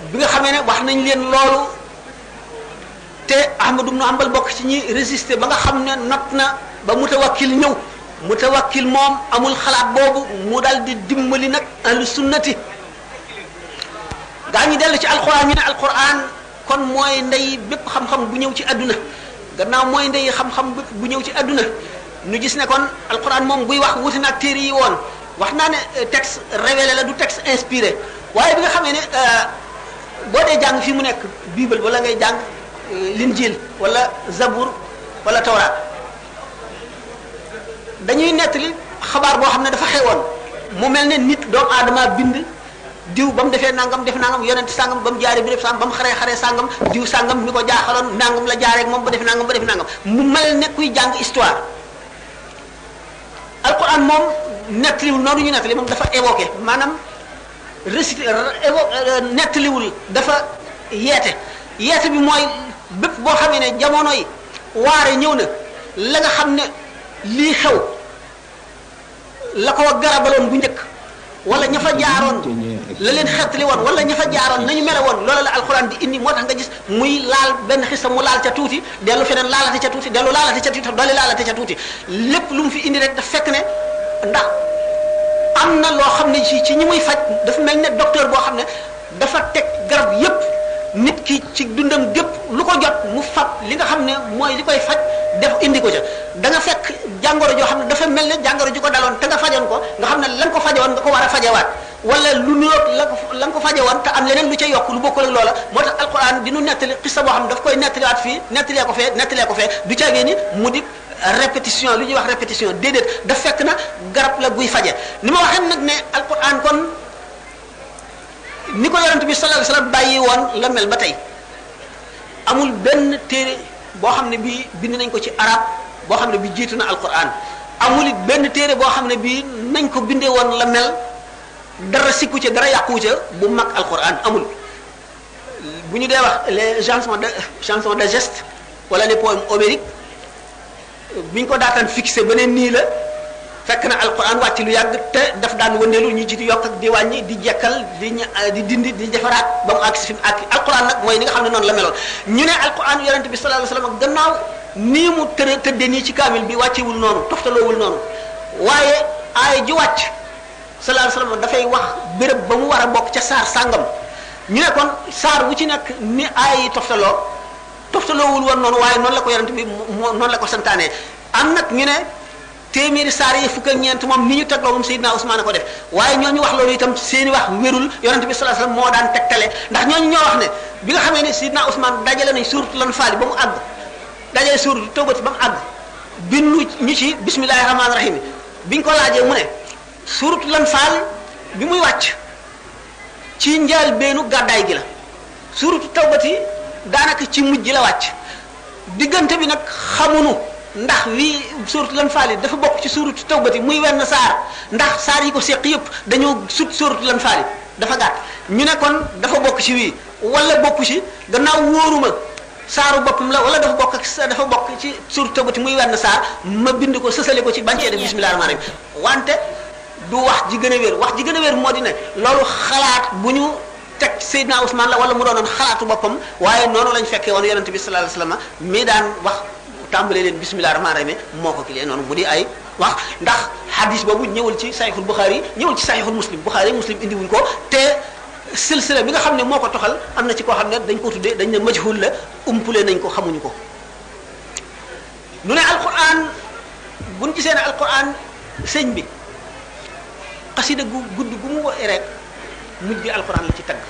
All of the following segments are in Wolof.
bi nga xamee ne wax nañ leen loolu te Ahmadu ibnu Hanbal bokk ci ñi résister ba nga xam ne not na ba mutawakkil ñëw mutawakkil moom amul xalaat boobu mu dal di dimbali nag ahlu sunnati gaa ñi dellu ci alquran ñu ne alquran kon mooy ndey bépp xam-xam bu ñëw ci àdduna gannaaw mooy ndey xam-xam bépp bu ñëw ci àdduna ñu gis ne kon alquran moom buy wax wuti na ak téere yi woon wax naa ne texte révélé la du texte inspiré waaye bi nga xamee ne boo dee jàng fii mu nekk bible wala ngay jàng linjil wala zabur wala tawraat dañuy nettali xabaar boo xam ne dafa xewoon mu mel ne nit doomu aadama bind diw ba mu defee nangam def nangam yonent sangam ba mu jaaree bi def sangam ba mu xaree xaree sangam diw sangam mi ko jaaxaloon nangam la jaaree ak moom ba def nangam ba def nangam mu mel ne kuy jàng histoire alquran moom nettaliwul noonu ñu nettali moom dafa évoqué maanaam récité évo nettaliwul dafa yeete yeete bi mooy bépp boo xamee ne jamono yi waare ñëw na la nga xam ne lii xew la ko garabaloon bu njëkk wala ña fa jaaroon la leen xettali woon wala ña fa jaaroon nañu mele woon loola la alxuraan di indi moo tax nga gis muy laal benn xisa mu laal ca tuuti dellu feneen laalate ca tuuti dellu laalate ca tuuti dolli laalate ca tuuti lépp lu mu fi indi rek daf fekk ne ndax am na loo xam ne ci ci ñi muy faj dafa mel ne docteur boo xam ne dafa teg garab yépp nit ki ci dundam gépp lu ko jot mu fab li nga xam ne mooy li koy faj def indi ko ca da nga fekk jàngoro joo xam ne dafa mel ne jàngoro ju ko daloon te nga fajoon ko nga xam ne la nga ko fajewoon nga ko war a fajewaat wala lu nuroog la ko la nga ko fajewoon te am leneen lu ca yokk lu bokkul ak loola moo tax alquran di nu nettali xissa boo xam ne daf koy nettaliwaat fii nettalee ko fee nettalee ko fee du caagee ni mu di répétition lu ñuy wax répétition déedéet daf fekk na garab la guy faje ni ma waxee nag ne alquran kon ni ko yonent bi sallallahu alayhi wasallam bàyyi woon la mel ba tey amul benn téere boo xam ne bii bind nañ ko ci arab boo xam ne bi jiitu na alquran amul it benn téere boo xam ne bii nañ ko bindee woon la mel dara sikku ca dara yàqu ca bu mag alquran amul bu ñu dee wax les chansons de chansons de geste wala les poèmes homériques bi ñu ko daataan fixé beneen nii la fekk na alquran wàcc lu yàgg te daf daan wëndeelu ñu ci di yokk ak di wàññi di jekkal di di dindi di defaraat ba mu àgg si fi mu àgg alquran nag mooy ni nga xam ne noonu la meloon ñu ne alquran yonente bi sallallahu alayhi wasallam gannaaw nii mu tëre tëdde nii ci kaamil bi wàccewul noonu toftaloowul noonu waaye aay ji wàcc sallallahu alayhi wasallam dafay wax béréb ba mu war a bokk ca saar sàngam ñu ne kon saar wu ci nekk ni aay yi toftaloo toftaloowul woon noonu waaye noonu la ko yonente bi moo noonu la ko santaanee am nag ñu ne téeméeri saar yi fukk ak ñeent moom ni ñu tegloo moom Seydina Ousmane a ko def waaye ñooñu wax loolu itam seeni wax wérul yonente bi sallallahu alayhi wasallam moo daan tegtale ndax ñooñu ñoo wax ne bi nga xamee ne Seydina Ousmane dajale nañ suuratu lan faali ba mu àgg dajale suuratu tawbati ba mu àgg bindu ñu ci bismillahi rahmaani rahim biñ ko laajee mu ne suuratu lan faali bi muy wàcc ci njaal beenu gàddaay gi la suuratu tawbati daanaka ci mujj la wàcc diggante bi nag xamunu ndax wii suuratu lan faali dafa bokk ci suuratu tawbati muy wenn saar ndax saar yi ko seq yëpp dañoo sut suuratu lan faali dafa gàtt ñu ne kon dafa bokk ci wii wala bokku ci gannaaw wóoruma saaru boppam la wala dafa bokk ak dafa bokk ci suuratu tawbati muy wenn saar ma bind ko sësale ko ci bañ cee def bismillah rahmaan rahim wante du wax ji gën a wér wax ji gën a wér moo di ne loolu xalaat bu ñu teg Seydina Ousmane la wala mu doonoon xalaatu boppam waaye noonu lañ fekkee woon yonente bi sallallahu alayhi wasallam mi daan wax tàmbalee leen bismillah rahmaan rahim moo ko kilee noonu mu di ay wax ndax hadis boobu ñëwul ci saxiixul Buxaari ñëwul ci saxiixul muslim Buxaari muslim indi wuñ ko te silsila bi nga xam ne moo ko toxal am na ci koo xam ne dañ ko tuddee dañ ne majhul la umpule nañ ko xamuñu ko nu ne alquran buñ gisee ne alquran sëñ bi xasida gu gudd gu mu woy rek mujj gi alquran la ci tagg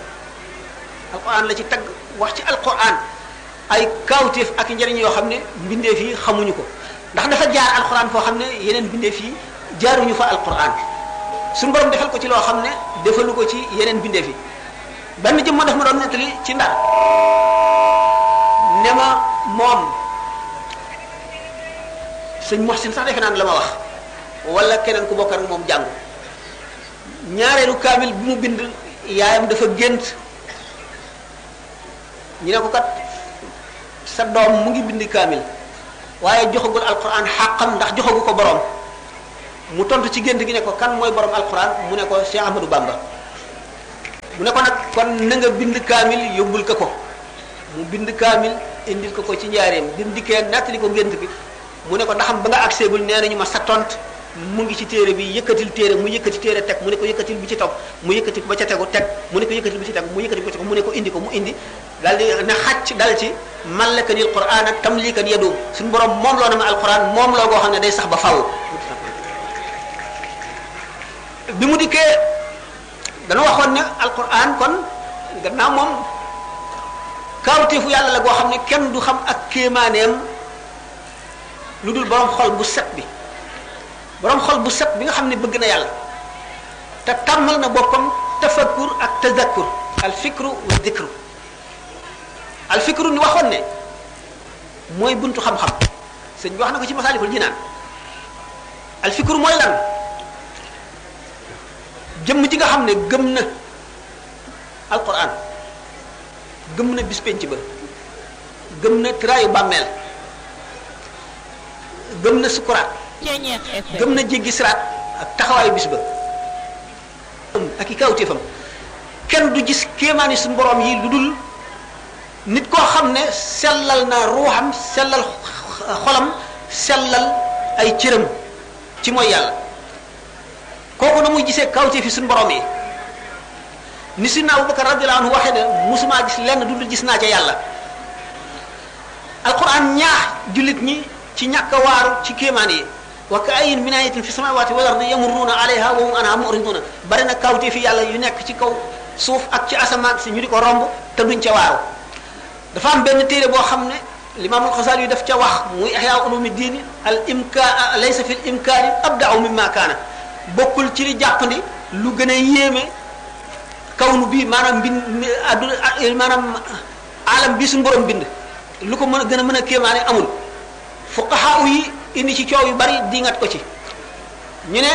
alquran la ci tagg wax ci alquran ay kawteef ak njëriñ yoo xam ne mbindeef yi xamuñu ko ndax dafa jaar alquran foo xam ne yeneen mbindeef yi jaaruñu fa alquran suñu borom defal ko ci loo xam ne defalu ko ci yeneen mbindeef yi benn jëm ma daf ma doon nettali ci ndar ne ma moom sëñ Mohsin sax defe naan la ma wax wala keneen ku bokk ak moom jàngu ñaareelu kaamil bi mu bind yaayam dafa gént ñu ne ko kat sa doom mu ngi bind kaamil waaye joxagul alquran xàqam ndax joxagu ko borom mu tontu ci gént gi ne ko kan mooy borom alquran mu ne ko Cheikh Ahmadou Bamba mu ne ko nag kon na nga bind kaamil yóbbul ko ko mu bind kaamil indil ko ko ci njaareem bi mu dikkee nettali ko ngént bi mu ne ko ndaxam ba nga agseegul nee nañu ma sa tont mu ngi ci téere bi yëkkatil téere mu yëkkati téere teg mu ne ko yëkkatil bi ci topp mu yëkkati ba ca tegu teg mu ne ko yëkkatil bi ci teg mu yëkkati ba ci tegu mu ne ko indi ko mu indi daal di ne xàcc dal ci mallakanil qur'an ak tamlikan yadum suñu borom moom loo na ma alquran moom loo goo xam ne day sax ba faw bi mu dikkee dana waxoon ne alquran kon gannaaw moom kaawteefu yàlla la goo xam ne kenn du xam ak kéemaaneem lu dul borom xol bu set bi borom xol bu set bi nga xam ne bëgg na yàlla te tàmmal na boppam tafakkur ak tazakkur al fikru wa dikru al fikru ni waxoon ne mooy buntu xam-xam sëñ bi wax na ko ci masaalikul jinaan al fikru mooy lan jëmm ji nga xam ne gëm na alquran gëm na bis penc ba gëm na tiraayu bàmmeel gëm na sukuraat gëm na jéggi siraat ak taxawaayu bis ba ak i kawtéefam kenn du gis kéemaani suñu borom yi lu dul nit koo xam ne sellal na ruuxam sellal xolam sellal ay cëram ci mooy yàlla kooku na muy gisee kawtéefi suñu borom yi ni sidna Abubakar radiyallahu anhu waxee ne musumaa gis lenn du dul gis naa ca yàlla alquran ñaax jullit ñi ci ñàkk a waaru ci kéemaan yi wa ka ayin min ayatin fi samawati wal ardi yamurruuna alayha wa hum anha muriduna bari na kawtee fi yàlla yu nekk ci kaw suuf ak ci asamaan si ñu di ko romb te duñ ca waaru dafa am benn téere boo xam ne limaam alxasali yu daf ca wax muy ihya ulumi diini al imka laysa fi l imkaani abdau mimma kaana bokkul ci li jàppandi lu gën a yéeme kawnu bi maanaam mbind adduna maanaam alam bi suñu borom bind lu ko mën a gën a mën a kéemaane amul fuqaha yi indi ci coow yu bari dingat ko ci ñu ne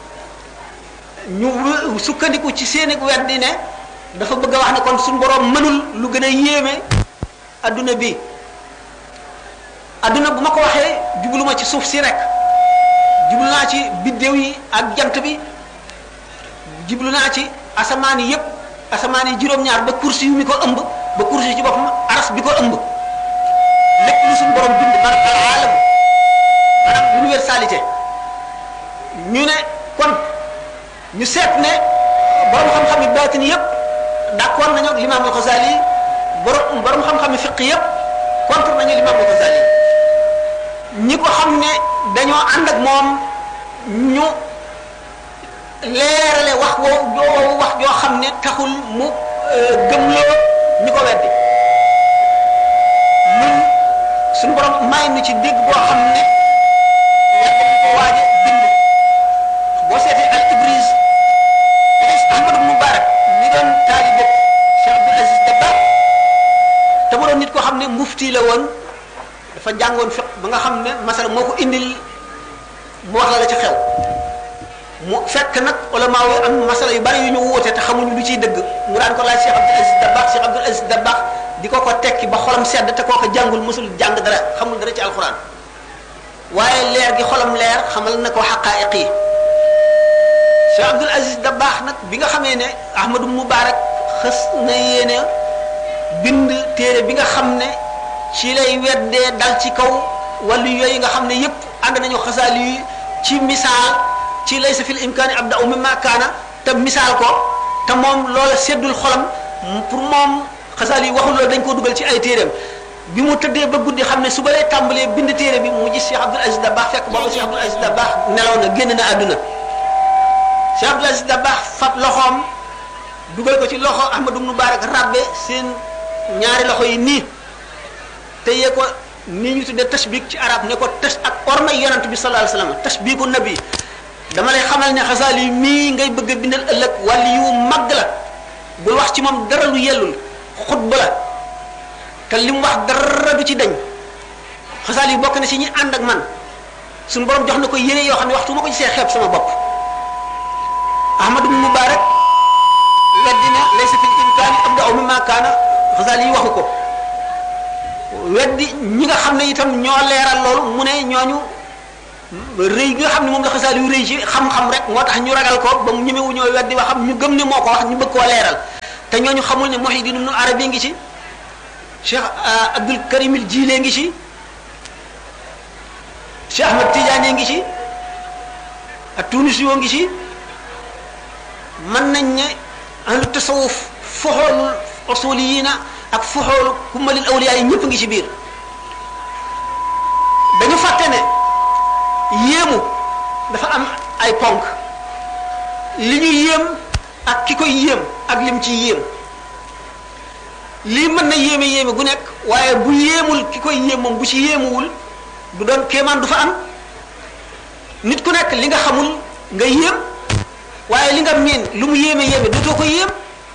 ñu sukkandiku ci seeni weddi ne dafa bëgg a wax ne kon suñu borom mënul lu gën a yéeme adduna bi adduna bu ma ko waxee jubluma ci suuf si rek jublu naa ci biddéew yi ak jant bi jublu naa ci asamaan yi yépp asamaan yi juróom-ñaar ba kursi yu mi ko ëmb ba kursi yi ci boppam aras bi ko ëmb lépp lu suñu borom bind man al alam maanaam universalité ñu ne kon ñu seet ne borom xam-xam yi baatin yépp d'accord nañu ak l'imam al Ghazali borom borom xam-xam yi fiq yépp contre nañu l'imam al Ghazali ñi ko xam ne dañoo ànd ak moom ñu leerale wax woo joo wax joo xam ne taxul mu gëmloo ñi ko weddi ñun suñu borom may nu ci dégg boo xam ne yàgg nañ ko waaje bind boo seetee al ibris ibris ahmad mubarak mi doon taalibe Cheikh Abdul Aziz Dabakh te mu doon nit koo xam ne mufti la woon dafa jàngoon fiq ba nga xam ne masala moo ko indil mu wax la la ci xew mu fekk nag ulama yi am masala yu bari yu ñu wóote te xamuñu lu ciy dëgg mu daan ko laaj Cheikh Abdul Aziz Dabakh Cheikh Abdul Aziz Dabakh di ko ko tekki ba xolam sedd te koo ko jàngul mësul jàng dara xamul dara ci alxuraan waaye leer gi xolam leer xamal na ko xaqaayiq yi Cheikh Abdul Aziz Dabakh nag bi nga xamee ne Ahmadu Mubarak xës na yéene bind téere bi nga xam ne ci lay weddee dal ci kaw wàllu yooyu nga xam ne yépp ànd nañu xasaali yi ci misaal ci laysa fil imkaani abda'u mimma kaana te misaal ko te moom loola seddul xolam pour moom xasaali yi waxul loolu dañ koo dugal ci ay téeréem bi mu tëddee ba guddi xam ne su ba lay tàmbalee bind téere bi mu gis Cheikh Abdul Aziz Dabakh fekk booba Cheikh Abdul Aziz Dabakh nelaw na génn na àdduna Cheikh Abdul Aziz Dabakh fab loxoom dugal ko ci loxo Ahmadu Mubarak rabbe seen ñaari loxo yi nii te yee ko nii ñu tuddee tashbik ci arab ne ko tash ak ormay yonent bi sallallahu alayhi wasallam tashbiku nabi dama lay xamal ne xasaali yi mii ngay bëgg a bindal ëllëg wala yu mag la bul wax ci moom dara lu yellul xutba la te li mu wax dara du ci dañ xasaali yi bokk na ci ñi ànd ak man suñu borom jox na ko yére yoo xam ne waxtu ma ko gisee xeeb sama bopp ahmadu mubarak weddina laysa fil imkaani abda'u mimma kaana xasaali yi waxu ko weddi ñi nga xam ne itam ñoo leeral loolu mu ne ñooñu rëy gi nga xam ne moom la xasaal yu rëy ci xam-xam rek moo tax ñu ragal ko ba mu ñemewu ñoo weddi wax xam ñu gëm ne moo ko wax ñu bëgg koo leeral te ñooñu xamul ne Muhyiddin Ibn Arabi ngi ci Cheikh Abdul Karim al Jilé ngi ci Cheikh Ahmad Tidiane ngi ci ak Tunisi yoo ngi ci mën nañ ne ahlu tasawuf foxoolul usuliyina ak foxoolu kummalil awliya yi ñëpp ngi ci biir dañu fàtte ne yéemu dafa am ay ponk li ñu yéem ak ki koy yéem ak lim ci yéem lii mën na yéeme yéeme gu nekk waaye bu yéemul ki koy yéem moom bu ci yéemuwul du doon kéemaan du fa am nit ku nekk li nga xamul nga yéem waaye li nga miin lu mu yéeme yéeme dootoo ko yéem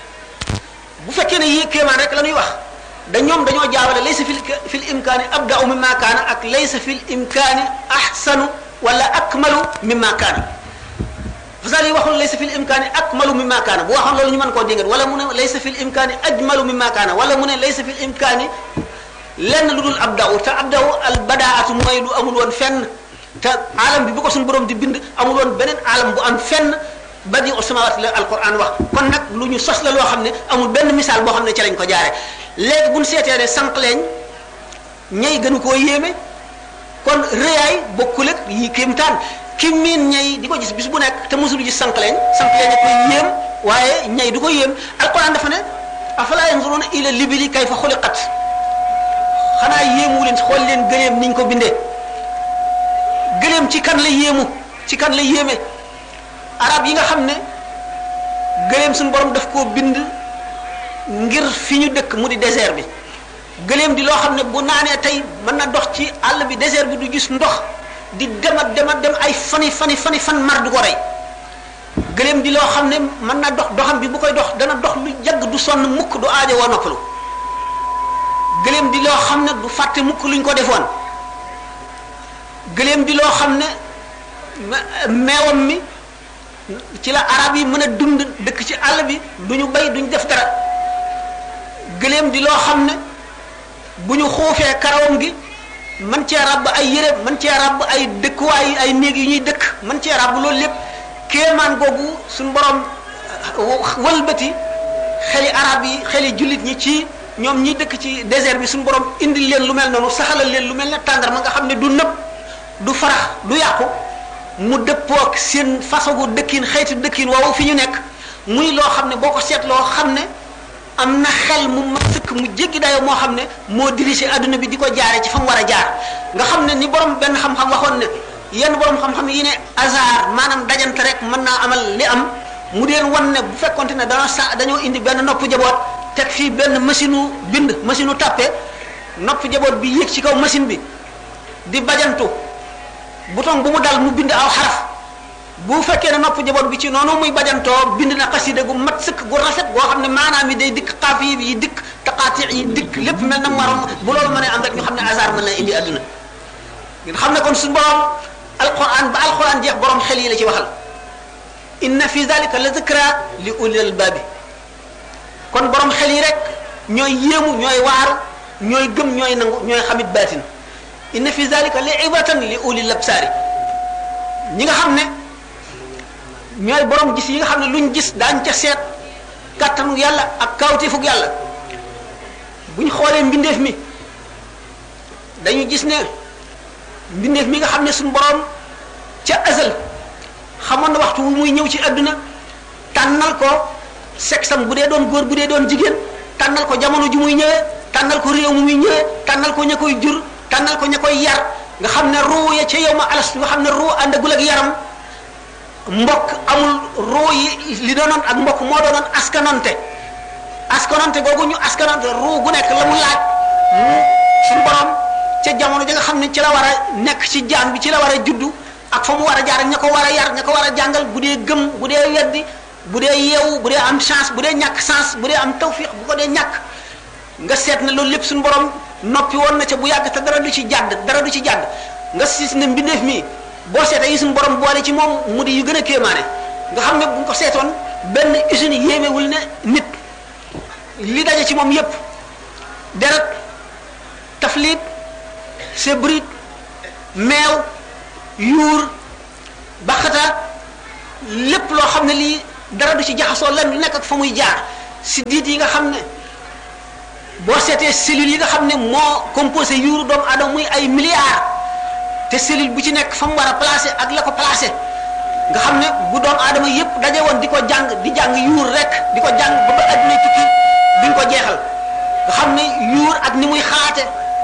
bu fekkee ne yé kéemaan rek la ñuy wax da ñoom dañoo jaawale laysa fil fil imkaani abda'u mimma kaana ak laysa fil imkaani ahsanu wala akmalu mimma kaana fasal yi waxul laysa fil imkaani akmalu mimma kaana bu waxoon loolu ñu mën koo dingat wala mu ne laysa fil imkaani ajmalu mimma kaana wala mu ne laysa fil imkaani lenn lu dul abda'u te abda'u al badaatu mooy lu amul woon fenn te alam bi bu ko suñu borom di bind amul woon beneen alam bu am fenn badi u samawaat la alquran wax kon nag lu ñu sos la loo xam ne amul benn misaal boo xam ne ci lañ ko jaare léegi bu ñu seetee ne sànq leen ñay gënu koo yéeme kon rëyaay bokkul ak yi kéemtaan ki miin ñay di ko gis bis bu nekk te mosul gis sànq leen sànq leen a koy yéem waaye ñay du ko yéem alquran dafa ne afala yanzuruna ila libili kayfa xuliqat xanaa yéemu leen xool leen gëleem niñ ko bindee gëleem ci kan la yéemu ci kan la yéeme arab yi nga xam ne gëleem suñu borom daf koo bind ngir fi ñu dëkk mu di désert bi gëleem di loo xam ne bu naanee tey mën na dox ci àll bi désert bi du gis ndox di demat demat dem ay fani fani fani fan mar du ko rey gëleem di loo xam ne mën na dox doxam bi bu koy dox dana dox lu yàgg du sonn mukk du aajo woo noppalu gëleem di loo xam ne du fàtte mukk luñ ko defoon gëleem di loo xam ne meewam mi ci la arab yi mën a dund dëkk ci àll bi du ñu bay duñ def dara gëléem di loo xam ne bu ñu xuufee karawam gi man cee ràbb ay yére man cee ràbb ay dëkkuwaay ay néeg yu ñuy dëkk man cee ràbb loolu lépp kéemaan googu suñ borom wëlbati xeli arab yi xeli jullit ñi ci ñoom ñi dëkk ci désert bi suñ borom indil leen lu mel noonu saxalal leen lu mel ne tàndar ma nga xam ne du nëb du farax du yàqu mu dëppook seen façon dëkkin xeeti dëkkin woowu fi ñu nekk muy loo xam ne boo ko seetloo xam ne am na xel mu ma sëkk mu jéggi dayoo moo xam ne moo dirigé adduna bi di ko jaare ci fa mu war a jaar nga xam ne ni borom benn xam-xam waxoon ne yenn borom xam-xam yi ne hasard maanaam dajante rek mën naa amal li am mu deen wan ne bu fekkonte ne dañoo sa dañoo indi benn nopp jaboot teg fii benn machine u bind machine u tàppe nopp jaboot bi yéeg ci kaw machine bi di bajantu bouton bu mu dal mu bind aw xaraf bu fekkee ne nopp jaboot bi ci noonu muy bajantoo bind na xasida gu mat sëkk gu rafet goo xam ne maanaam yi day dikk xaaf yi yi dikk taqaati yi dikk lépp mel na marom bu loolu mënee am rek ñu xam ne hasard mën na indi adduna ngeen xam ne kon suñu borom alquran ba alquran jeex borom xel yi la ci waxal inna fi zalika la zikra li ulil albabi kon borom xel yi rek ñooy yéemu ñooy waaru ñooy gëm ñooy nangu ñooy xamit baatin inna fi zalika li ibratan li ulil absaari ñi nga xam ne ñooy borom gis yi nga xam ne luñ gis daañ ca seet kàttanu yàlla ak kawtifug yàlla buñ xoolee mbindeef mi dañu gis ne mbindeef mi nga xam ne suñ borom ca azal xamoon na waxtu wu muy ñëw ci adduna tànnal ko sexam bu dee doon góor bu dee doon jigéen tànnal ko jamono ju muy ñëwee tànnal ko réew mu muy ñëwee tànnal ko ña koy jur tànnal ko ña koy yar nga xam ne ruu ya ca yow ma alas nga xam ne ruu àndagul ak yaram mbokk amul ruu yi li doonoon ak mbokk moo doonoon askanonte askanonte googu ñu askanonte ruu gu nekk la mu laaj mu suñu borom ca jamono ji nga xam ne ci la war a nekk ci jaan bi ci la war a juddu ak fa mu war a jaar ña ko war a yar ña ko war a jàngal bu dee gëm bu dee weddi bu dee yeewu bu dee am chance bu dee ñàkk chance bu dee am tawfiq bu ko dee ñàkk nga seet ne loolu lépp suñu borom noppi woon na ca bu yàgg te dara du ci jàdd dara du ci jàdd nga siis ne mbindeef mi boo seetee yi suñu borom boole ci moom mu di yu gën a kéemaane nga xam ne bu ñu ko seetoon benn usine yéemewul ne nit li daje ci moom yépp deret taflit sebrit meew yuur baxata lépp loo xam ne lii dara du ci jaxasoo lan lu nekk ak fa muy jaar si diit yi nga xam ne boo seetee cellules yi nga xam ne moo composé yuuru doomu aadama muy ay milliards te cellule bu ci nekk fa mu war a placé ak la ko placé nga xam ne bu doomu aadama yépp daje woon di ko jàng di jàng yuur rek di ko jàng ba ba adduna tukki duñ ko jeexal nga xam ne yuur ak ni muy xalaate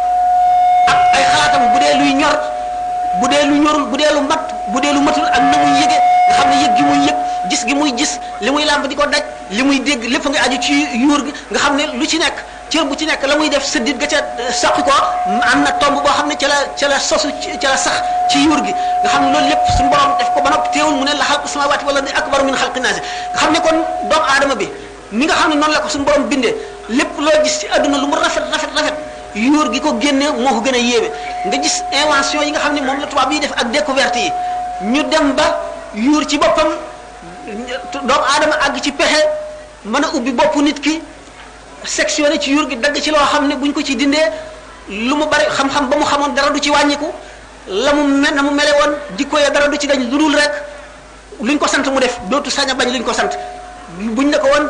ak ay xalaatam bu dee luy ñor bu dee lu ñorul bu dee lu mat bu dee lu matul ak na muy yëge nga xam ne yëg gi muy yëg gis gi muy gis li muy làmb di ko daj li muy dégg lépp nga aju ci yuur gi nga xam ne lu ci nekk cër bu ci nekk la muy def sëddit ga ca saqi ko am na tomb boo xam ne ca la ca la sosu ca la sax ci yuur gi nga xam ne loolu lépp suñu borom def ko ba noppi teewul mu ne la xalqu samawati wala ni akbaru min xalqi naasi nga xam ne kon doomu aadama bi ni nga xam ne noonu la ko suñu borom bindee lépp loo gis ci àdduna lu mu rafet rafet rafet yuur gi ko génne moo ko gën a yéeme nga gis invention yi nga xam ne moom la tubaab yi def ak découverte yi ñu dem ba yuur ci boppam doomu aadama àgg ci pexe mën a ubbi bopp nit ki sectionné ci yuur gi dagg ci loo xam ne buñ ko ci dindee lu mu bari xam-xam ba mu xamoon dara du ci wàññiku la mu mel na mu mele woon jikko ya dara du ci dañ lu dul rek luñ ko sant mu def dootu sañ a bañ luñ ko sant buñ ne ko woon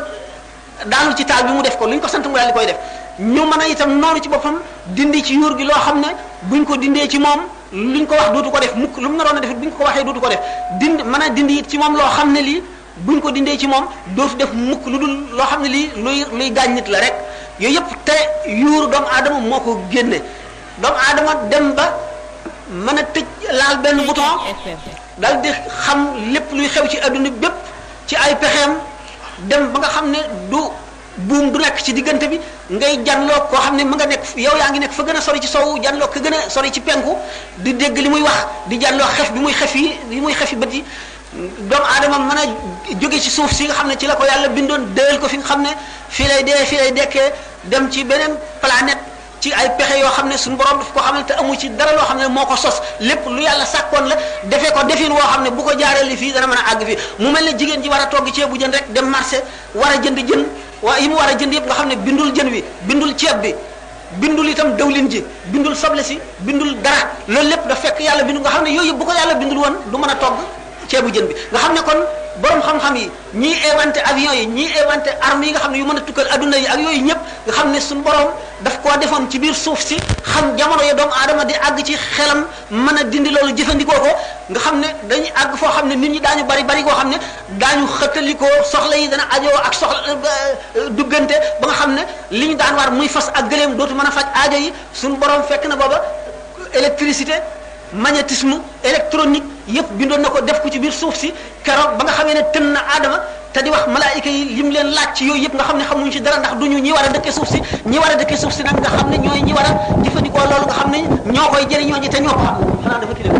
daanu ci taal bi mu def ko luñ ko sant mu daal di koy def ñu mën a itam noonu ci boppam dindi ci yuur gi loo xam ne buñ ko dindee ci moom luñ ko wax dootu ko def mukk lu mu naroon a def buñ ko waxee dootu ko def dind mën a dindi it ci moom loo xam ne lii buñ ko dindee ci moom dootu def mukk lu dul loo xam ne lii luy luy gaañ nit la rek yooyu yëpp te yuuru doomu aadama moo ko génne doomu aadama dem ba mën a tëj laal benn bouton dal di xam lépp luy xew ci adduna bépp ci ay pexeem dem ba nga xam ne du buum du nekk ci diggante bi ngay janloo koo xam ne mu nga nekk yow yaa ngi nekk fa gën a sori ci sowu janloo ka gën a sori ci penku di dégg li muy wax di janloo xef bi muy xef yi li muy xef yi bët yi doomu aadama mën a jóge ci suuf si nga xam ne ci la ko yàlla bindoon déel ko fi nga xam ne fii lay dee fii lay dekkee dem ci beneen planète ci ay pexe yoo xam ne suñu borom daf ko xamal te amu ci dara loo xam ne moo ko sos lépp lu yàlla sàkkoon la defee ko defin woo xam ne bu ko jaaree li fii dana mën a àgg fii mu mel ne jigéen ji war a togg ceebu jën rek dem marché war a jënd jën waa yi mu war a jënd yëpp nga xam ne bindul jën wi bindul ceeb bi bindul itam dawlin ji bindul soble si bindul dara loolu lépp da fekk yàlla bindu nga xam ne yooyu yëpp bu ko yàlla bindul woon du mën a togg ceebu jën bi nga xam ne kon borom xam-xam yi ñii inventé avion yi ñii inventé armes yi nga xam ne yu mën a tukkal adduna yi ak yooyu ñëpp nga xam ne suñu borom daf koo defoon ci biir suuf si xam jamono ya doomu aadama di àgg ci xelam mën a dindi loolu jëfandikoo ko nga xam ne dañuy àgg foo xam ne nit ñi daañu bari bari koo xam ne daañu xëttalikoo soxla yi dana ajoo ak soxla duggante ba nga xam ne li ñu daan war muy fas ak gëléem dootu mën a faj aajo yi suñu borom fekk na booba électricité magnétisme électronique yëpp bindoon na ko def ko ci biir suuf si keroog ba nga xamee ne tën na aadama te di wax malaayika yi lim leen laaj ci yooyu yëpp nga xam ne xamuñu ci dara ndax duñu ñi war a dëkkee suuf si ñi war a dëkkee suuf si nag nga xam ne ñooy ñi war a jëfandikoo loolu nga xam ne ñoo koy jëriñoo ñi te ñoo ko xam xanaa dafa kile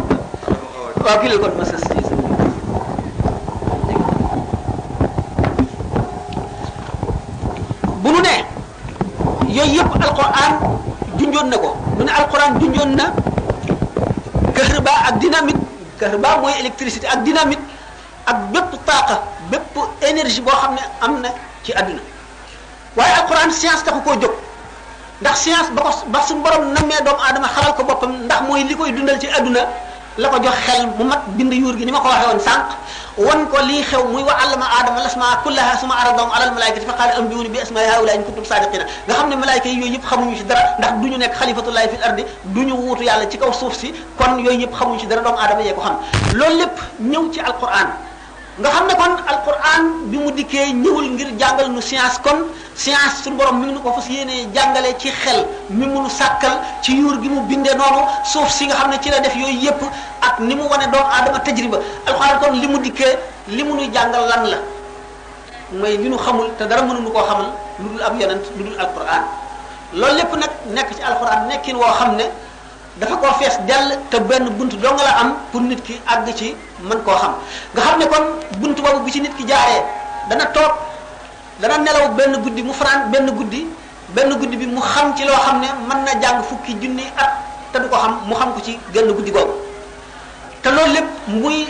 waaw kile kon ma sës bu nu ne yooyu yëpp alquran junjoon na ko mu ne alquran junjoon na kahrba ak dynamite kahrba mooy électricité ak dynamite ak bépp taaqa bépp énergie boo xam ne am na ci àdduna waaye alquran science taxu koo jóg ndax science ba ko ba suñu borom nammee doomu aadama xalal ko boppam ndax mooy li koy dundal ci àdduna la ko jox xel mu mat bind yuur gi ni ma ko waxee woon sànq wan ko lii xew muy wa allama aadama lasmaa kullaha suma aradahum alal malaikati fa qaala ambiuni bi asmaai haula in kuntum sadiqina nga xam ne malaayika yi yooyu yëpp xamuñu ci dara ndax du ñu nekk xalifatullahi fil ardi du ñu wuutu yàlla ci kaw suuf si kon yooyu yëpp xamuñu ci dara doomu aadama yee ko xam loolu lépp ñëw ci alquran nga xam ne kon alquran bi mu dikkee ñëwul ngir jàngal nu science kon science suñu borom mi ngi nu ko fas yéenee jàngale ci xel mi mu nu sàkkal ci yuur gi mu bindee noonu suuf si nga xam ne ci la def yooyu yëpp ak ni mu wane doomu aadama tajriba alquran kon li mu dikkee li mu nuy jàngal lan la mooy li nu xamul te dara mënuñu koo xamal lu dul ab yonent lu dul alquran loolu lépp nag nekk ci alquran nekkin woo xam ne dafa koo fees dell te benn bunt dong la am pour nit ki àgg ci mën koo xam nga xam ne kon bunt boobu bi ci nit ki jaaree dana toog dana nelaw benn guddi mu fanaan benn guddi benn guddi bi mu xam ci loo xam ne mën na jàng fukki junni at te du ko xam mu xam ko ci genn guddi googu te loolu lépp muy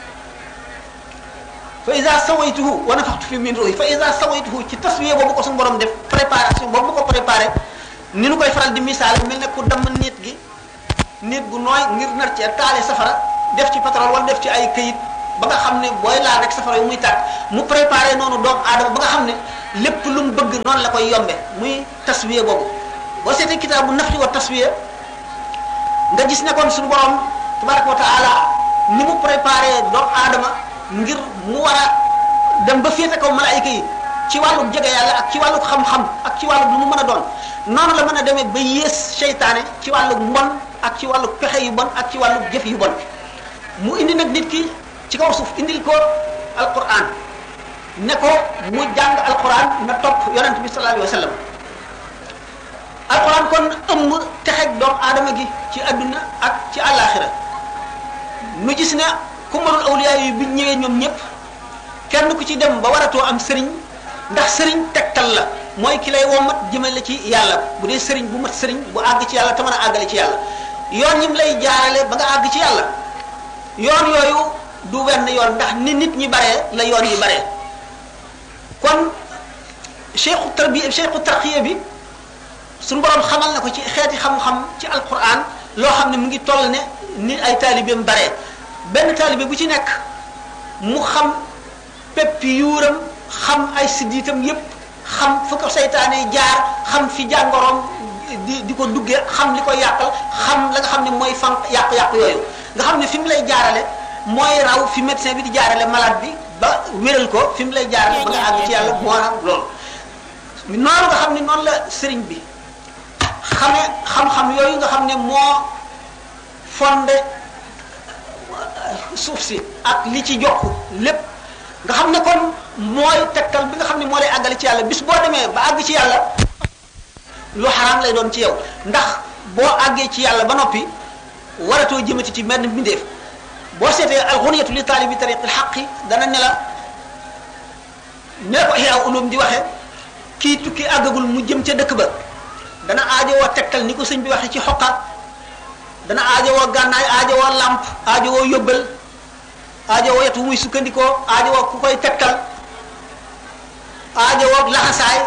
fa isa sawaytuhu wa nafaxtu fi min ruhi fa isa sawaytuhu ci taswiye boobu ko suñu borom def préparation boobu mu ko préparé ni nu koy faral di misaal mel ne ku damm nit gi nit gu nooy ngir nar cee taale safara def ci pétrole wala def ci ay këyit ba nga xam ne booy laal rek safara yu muy tàkk mu préparé noonu doomu aadama ba nga xam ne lépp lu mu bëgg noonu la koy yombe muy taswiye boobu boo seetee kitaabu nafli wa taswiye nga gis ne kon suñu borom tabaraka wa taala ni mu préparé doomu aadama ngir mu war a dem ba féete kaw malaayika yi ci wàllu jege yàlla ak ci wàllu xam-xam ak ci wàllu lu mu mën a doon noonu la mën a demee ba yées seytaane ci wàllu mbon ak ci wàllu pexe yu bon ak ci wàllu jëf yu bon mu indi nag nit ki ci kaw suuf indil ko alquran ne ko mu jàng alquran na topp yonent bi sallallahu alayhi wa sallam alquran kon ëmb texeg doomu aadama gi ci adduna ak ci àllaaxira nu gis ne ku mënul awliya yi bi ñëwee ñoom ñëpp kenn ku ci dem ba waratoo am sëriñ ndax sëriñ tegtal la mooy ki lay womat jëmale ci yàlla bu dee sëriñ bu mat sëriñ bu àgg ci yàlla te mën a àggale ci yàlla yoon ñim lay jaarale ba nga àgg ci yàlla yoon yooyu du wenn yoon ndax ni nit ñi baree la yoon yi baree kon cheikhu tarbiya cheikhu tarqiya bi suñu borom xamal na ko ci xeeti xam-xam ci alquran loo xam ne mu ngi toll ne ni ay taalibeem baree benn taalibe bu ci nekk mu xam peppi yuuram xam ay siddiitam yépp xam fu ko seytaane jaar xam fi jàngoroom di di ko duggee xam li ko yàqal xam la nga xam ne mooy fan yàqu-yàqu yooyu nga xam ne fi mu lay jaarale mooy raw fi médecin bi di jaarale malade bi ba wéral ko fi mu lay jaarale ba nga àgg ci yàlla moo raw loolu noonu nga xam ne noonu la sëriñ bi xame xam-xam yooyu nga xam ne moo fondé suuf si ak li ci jokk lépp nga xam ne kon mooy tegtal bi nga xam ne moo lay àggale ci yàlla bis boo demee ba àgg ci yàlla lu xaraam lay doon ci yow ndax boo àggee ci yàlla ba noppi waratoo jëmati ci menn mbindeef boo seetee alxuniyatu li taalibi tariqil xaqi dana ne la ne ko Ihya Ulum di waxe kii tukki àggagul mu jëm ca dëkk ba dana aajowoo tegtal ni ko sëñ bi waxe ci xoqaat dana aajowoo gànnaay aajowoo làmp aajowoo yóbbal aajowoo yetu muy sukkandikoo aajowoo ku koy tegtal aajowoo laxasaay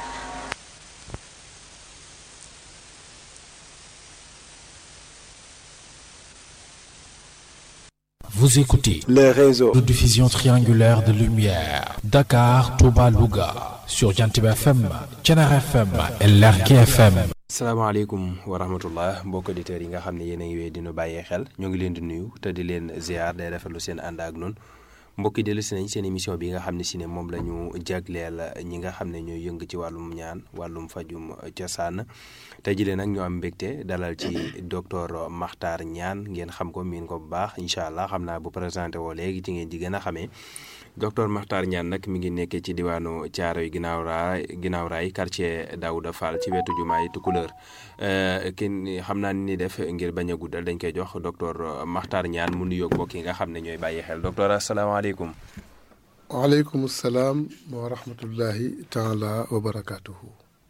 Vous écoutez les réseaux de diffusion triangulaire de lumière Dakar, Touba, Louga sur Jantib FM, Thiénare FM et Lergui FM. salaamaaleykum wa rahmatullah mbokk auditeurs yi nga xam ne yéen a ngi wéy dinu bàyyee xel ñoo ngi leen di nuyu te di leen ziar day rafetlu seen ànd ak noonu mbokk yi dellu si nañ seen émission bi nga xam ne si ne moom la ñu jagleel ñi nga xam ne ñooy yëng ci wàllum ñaan wàllum fajum cosaan tey jii nag ñoo am mbégte dalal ci docteur Makhtar Niane ngeen xam ko miin ko bu baax incha allah xam naa bu présenté woo léegi ci ngeen di gën a xamee docteur Makhtar Niane nag mi ngi nekkee ci diwaanu Thiaroye ginnaaw raay ginnaaw raay quartier Daouda Fall ci wetu jumaay Tukulëër kenn xam naa ni def ngir bañ a guddal dañ koy jox docteur Makhtar Niane mu nuyoog mbokk yi nga xam ne ñooy bàyyi xel docteur asalaamaaleykum. waaleykum salaam wa rahmatullahi taala wa barakaatuhu.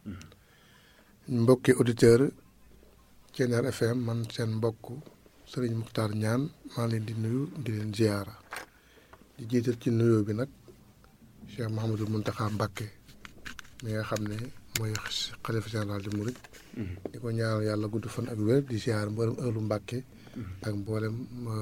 mbokki auditeur Thiénare FM man seen mbokk Serigne Makhtar Niane maa leen di nuyu di leen ziyaara di jiital ci nuyoo bi nag Cheikh Mouhamadul Mountakha Mbacké mi nga xam ne mooy xalifa général di Mouride. di ko ñaanal yàlla gudd fan ak wér di ziyaar mboolem ëllu Mbacké ak mboolem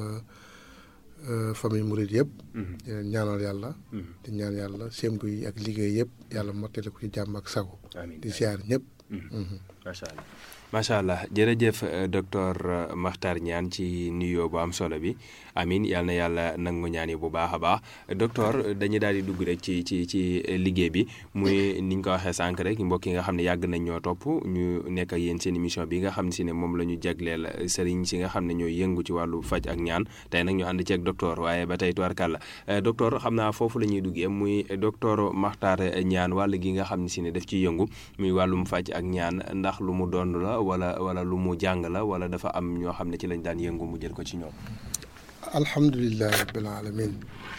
famille Mouride yëpp. di leen ñaanal yàlla. di ñaan yàlla sémbu yi ak liggéey yëpp yàlla mottali ko ci jàmm ak sago. di ziyaar ñëpp. macha allah macha allah jërëjëf docteur Makhtar Niane ci nuyoo bu am solo bi amin yal na yàlla nangu ñaan yi bu baax a baax docteur dañuy daal di dugg rek ci ci ci liggéey bi muy ni ñu ko waxee sànq rek mbokk yi nga xam ne yàgg nañ ñoo topp ñu nekk ak yéen seen émission bi nga xam ne si ne moom la ñu jagleel sëriñ si nga xam ne ñooy yëngu ci wàllu faj ak ñaan tey nag ñu ànd ci ak docteur waaye ba tey tubarkàlla docteur xam naa foofu la ñuy duggee muy docteur Makhtar Niane wàll gi nga xam ne si ne daf ciy yëngu muy wàllum faj ak ñaan ndax lu mu doon la wala wala lu mu jàng la wala dafa am ñoo xam ne ci lañ daan yëngu mu jël ko ci ñoom. alhamdulilah rabbil alamin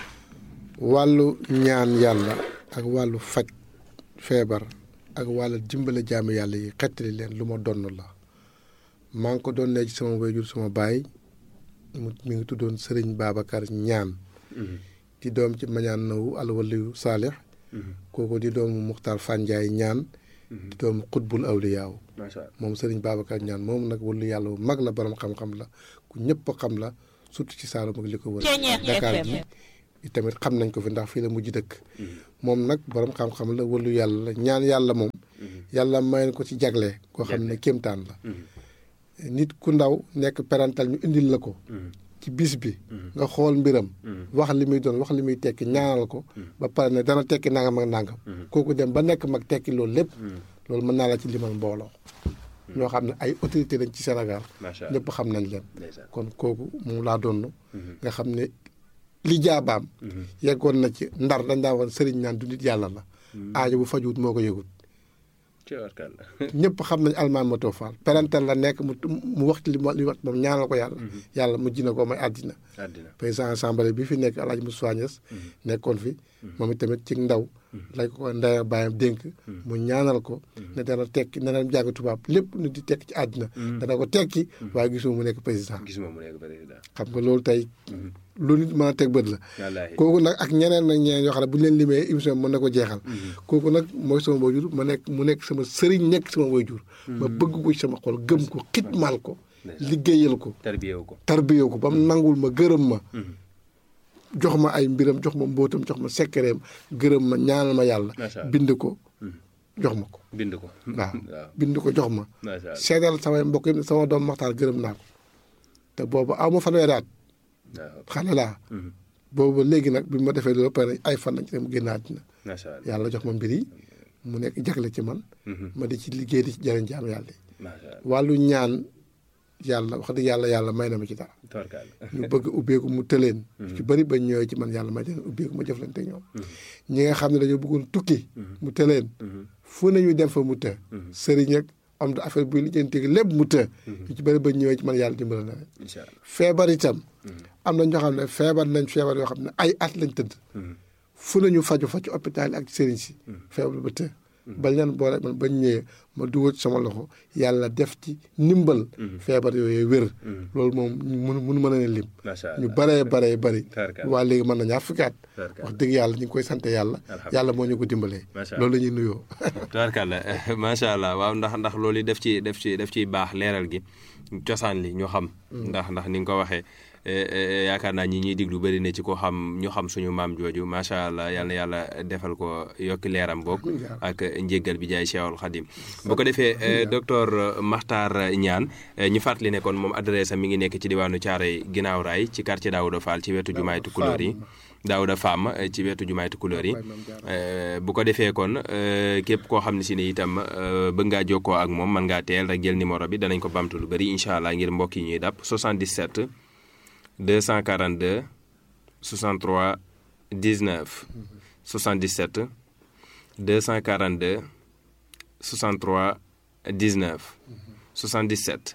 wàllu ñaan yàlla ak wàllu faj feebar ak wàllu dimbale jaamu yàlla yi xettali leen lu ma donn la maa ngi ko doon ne ci sama wayjur sama baay mu mi ngi tuddoon Serigne Babacar Niane di doom ci mañaan nawu alwaliyu saalix kooku di doomu Muxtaar Fanjaay Niane di doomu xutbul awliyaaw moom Serigne Babacar Niane moom nag wàllu yàlla bu mag la borom xam-xam la ku ñëpp xam la surtout ci Saalum ak li ko wër Dakar gi tamit xam nañ ko fi ndax fii la mujj dëkk moom nag borom xam-xam la wëlu yàlla la ñaan yàlla moom yàlla may ko ci jagle koo xam ne kéemtaan la nit ku ndaw nekk parental ñu indil la ko ci bis bi nga xool mbiram wax li muy doon wax li muy tekki ñaanal ko ba pare ne dana tekki nangam ak nangam kooku dem ba nekk mag tekki loolu lépp loolu mën naa la ci limal mbooloo ñoo xam ne ay autorité lañ ci Sénégal ñëpp xam nañ leen kon kooku moom laa doon nga xam ne li jaabaam yeggoon na ci ndar dañ daa woon sëriñ naan du nit yàlla la aajo bu fajuwut moo ko yëgut ñëpp xam nañ almaan ma too faal parental la nekk mu mu wax li li wax moom ñaanal ko yàlla yàlla mu ji na ko may àddina président assemblée bi fi nekk Alaaji Moussa Niass nekkoon fi moom itamit ci ndaw lañ ko ndaya bàyyam dénk mu ñaanal ko ne dana tekki ne dana jàng tubaab lépp nu di tekki ci àddina dana ko tekki waaye gisuma mu nekk président xam nga loolu tey lu nit mën a teg bët la kooku nag ak ñeneen nag ñeneen yoo xam ne bu ñu leen limee émission mën na ko jeexal kooku nag mooy sama waajur ma nekk mu nekk sama sëriñ nekk sama waajur ma bëgg ko ci sama xol gëm ko xitmaal ko liggéeyal ko tarbiyewu ko tarbiyewu ko ba mu nangul ma gërëm ma jox ma ay mbiram jox ma mbóotam jox ma sekkereem gërëm ma ñaanal ma yàlla bind ko jox ma ko bind ko waaw bind ko jox ma seedal samay mbokk yi sama doom maxtaar gërëm naa ko te boobu aw ma fanweeri at xale laa boobu léegi nag bi ma defee loolu pare ay fan lañ ci dem génn àddina yàlla jox ma mbir yi mu nekk jagle ci man ma di ci liggéey di ci jëriñ jaam yàlla yi wàllu ñaan yàlla wax dëgg yàlla yàlla may na ma ci dara ñu bëgg ubbeeku mu tëleen ci bëri ba ñëwee ci man yàlla may leen ubbeeku ma jëflante ñoom ñi nga xam ne dañoo bëggoon tukki mu tëleen fu nañu dem fa mu të sëriñ ak am da affaire buy lijjanti lépp mu të ñu ci bëri ba ñëwee ci man yàlla dimbala na leen feebar itam am na ñoo xam ne feebar nañ feebar yoo xam ne ay at lañ tëdd fu nañu faju fa ci hôpital yi ak sëriñ si feebar ba të bañ leen boole man bañ ñëwee ma dugal sama loxo yàlla def ci ndimbal feebar yooyu wér loolu moom mun mun mën a ne lim ñu baree baree bëri waa léegi mën na ñaar fukki at wax dëgg yàlla ñu ngi koy sant yàlla yàlla moo ñu ko dimbalee loolu la ñuy nuyoo tubaarkàlla macha allah waaw ndax ndax loolu yi def ci def ci def ciy baax leeral gi cosaan li ñu xam ndax ndax ni nga ko waxee yaakaar naa ñi ñuy diglu bëri na ci ko xam ñu xam suñu maam jooju macha allah yal na yàlla defal ko yokki leeram boog ak njéggal bi jaay Cheikhul Khadim bu ko defee docteur Makhtar Niane ñu fàttali ne kon moom adresse am mi ngi nekk ci diwaanu Thiaroye ginnaaw raay ci quartier Daouda Fall ci wetu jumaay Tukulóor yi Daouda Fam ci wetu jumaay Tukulóor yi bu ko defee kon képp koo xam ne si ne itam bëgg ngaa jokkoo ak moom mën ngaa teel rek jël numéro bi danañ ko bamtu lu bëri incha allah ngir mbokk yi ñuy dàpp 77 242 63 19 77 242 63 19 77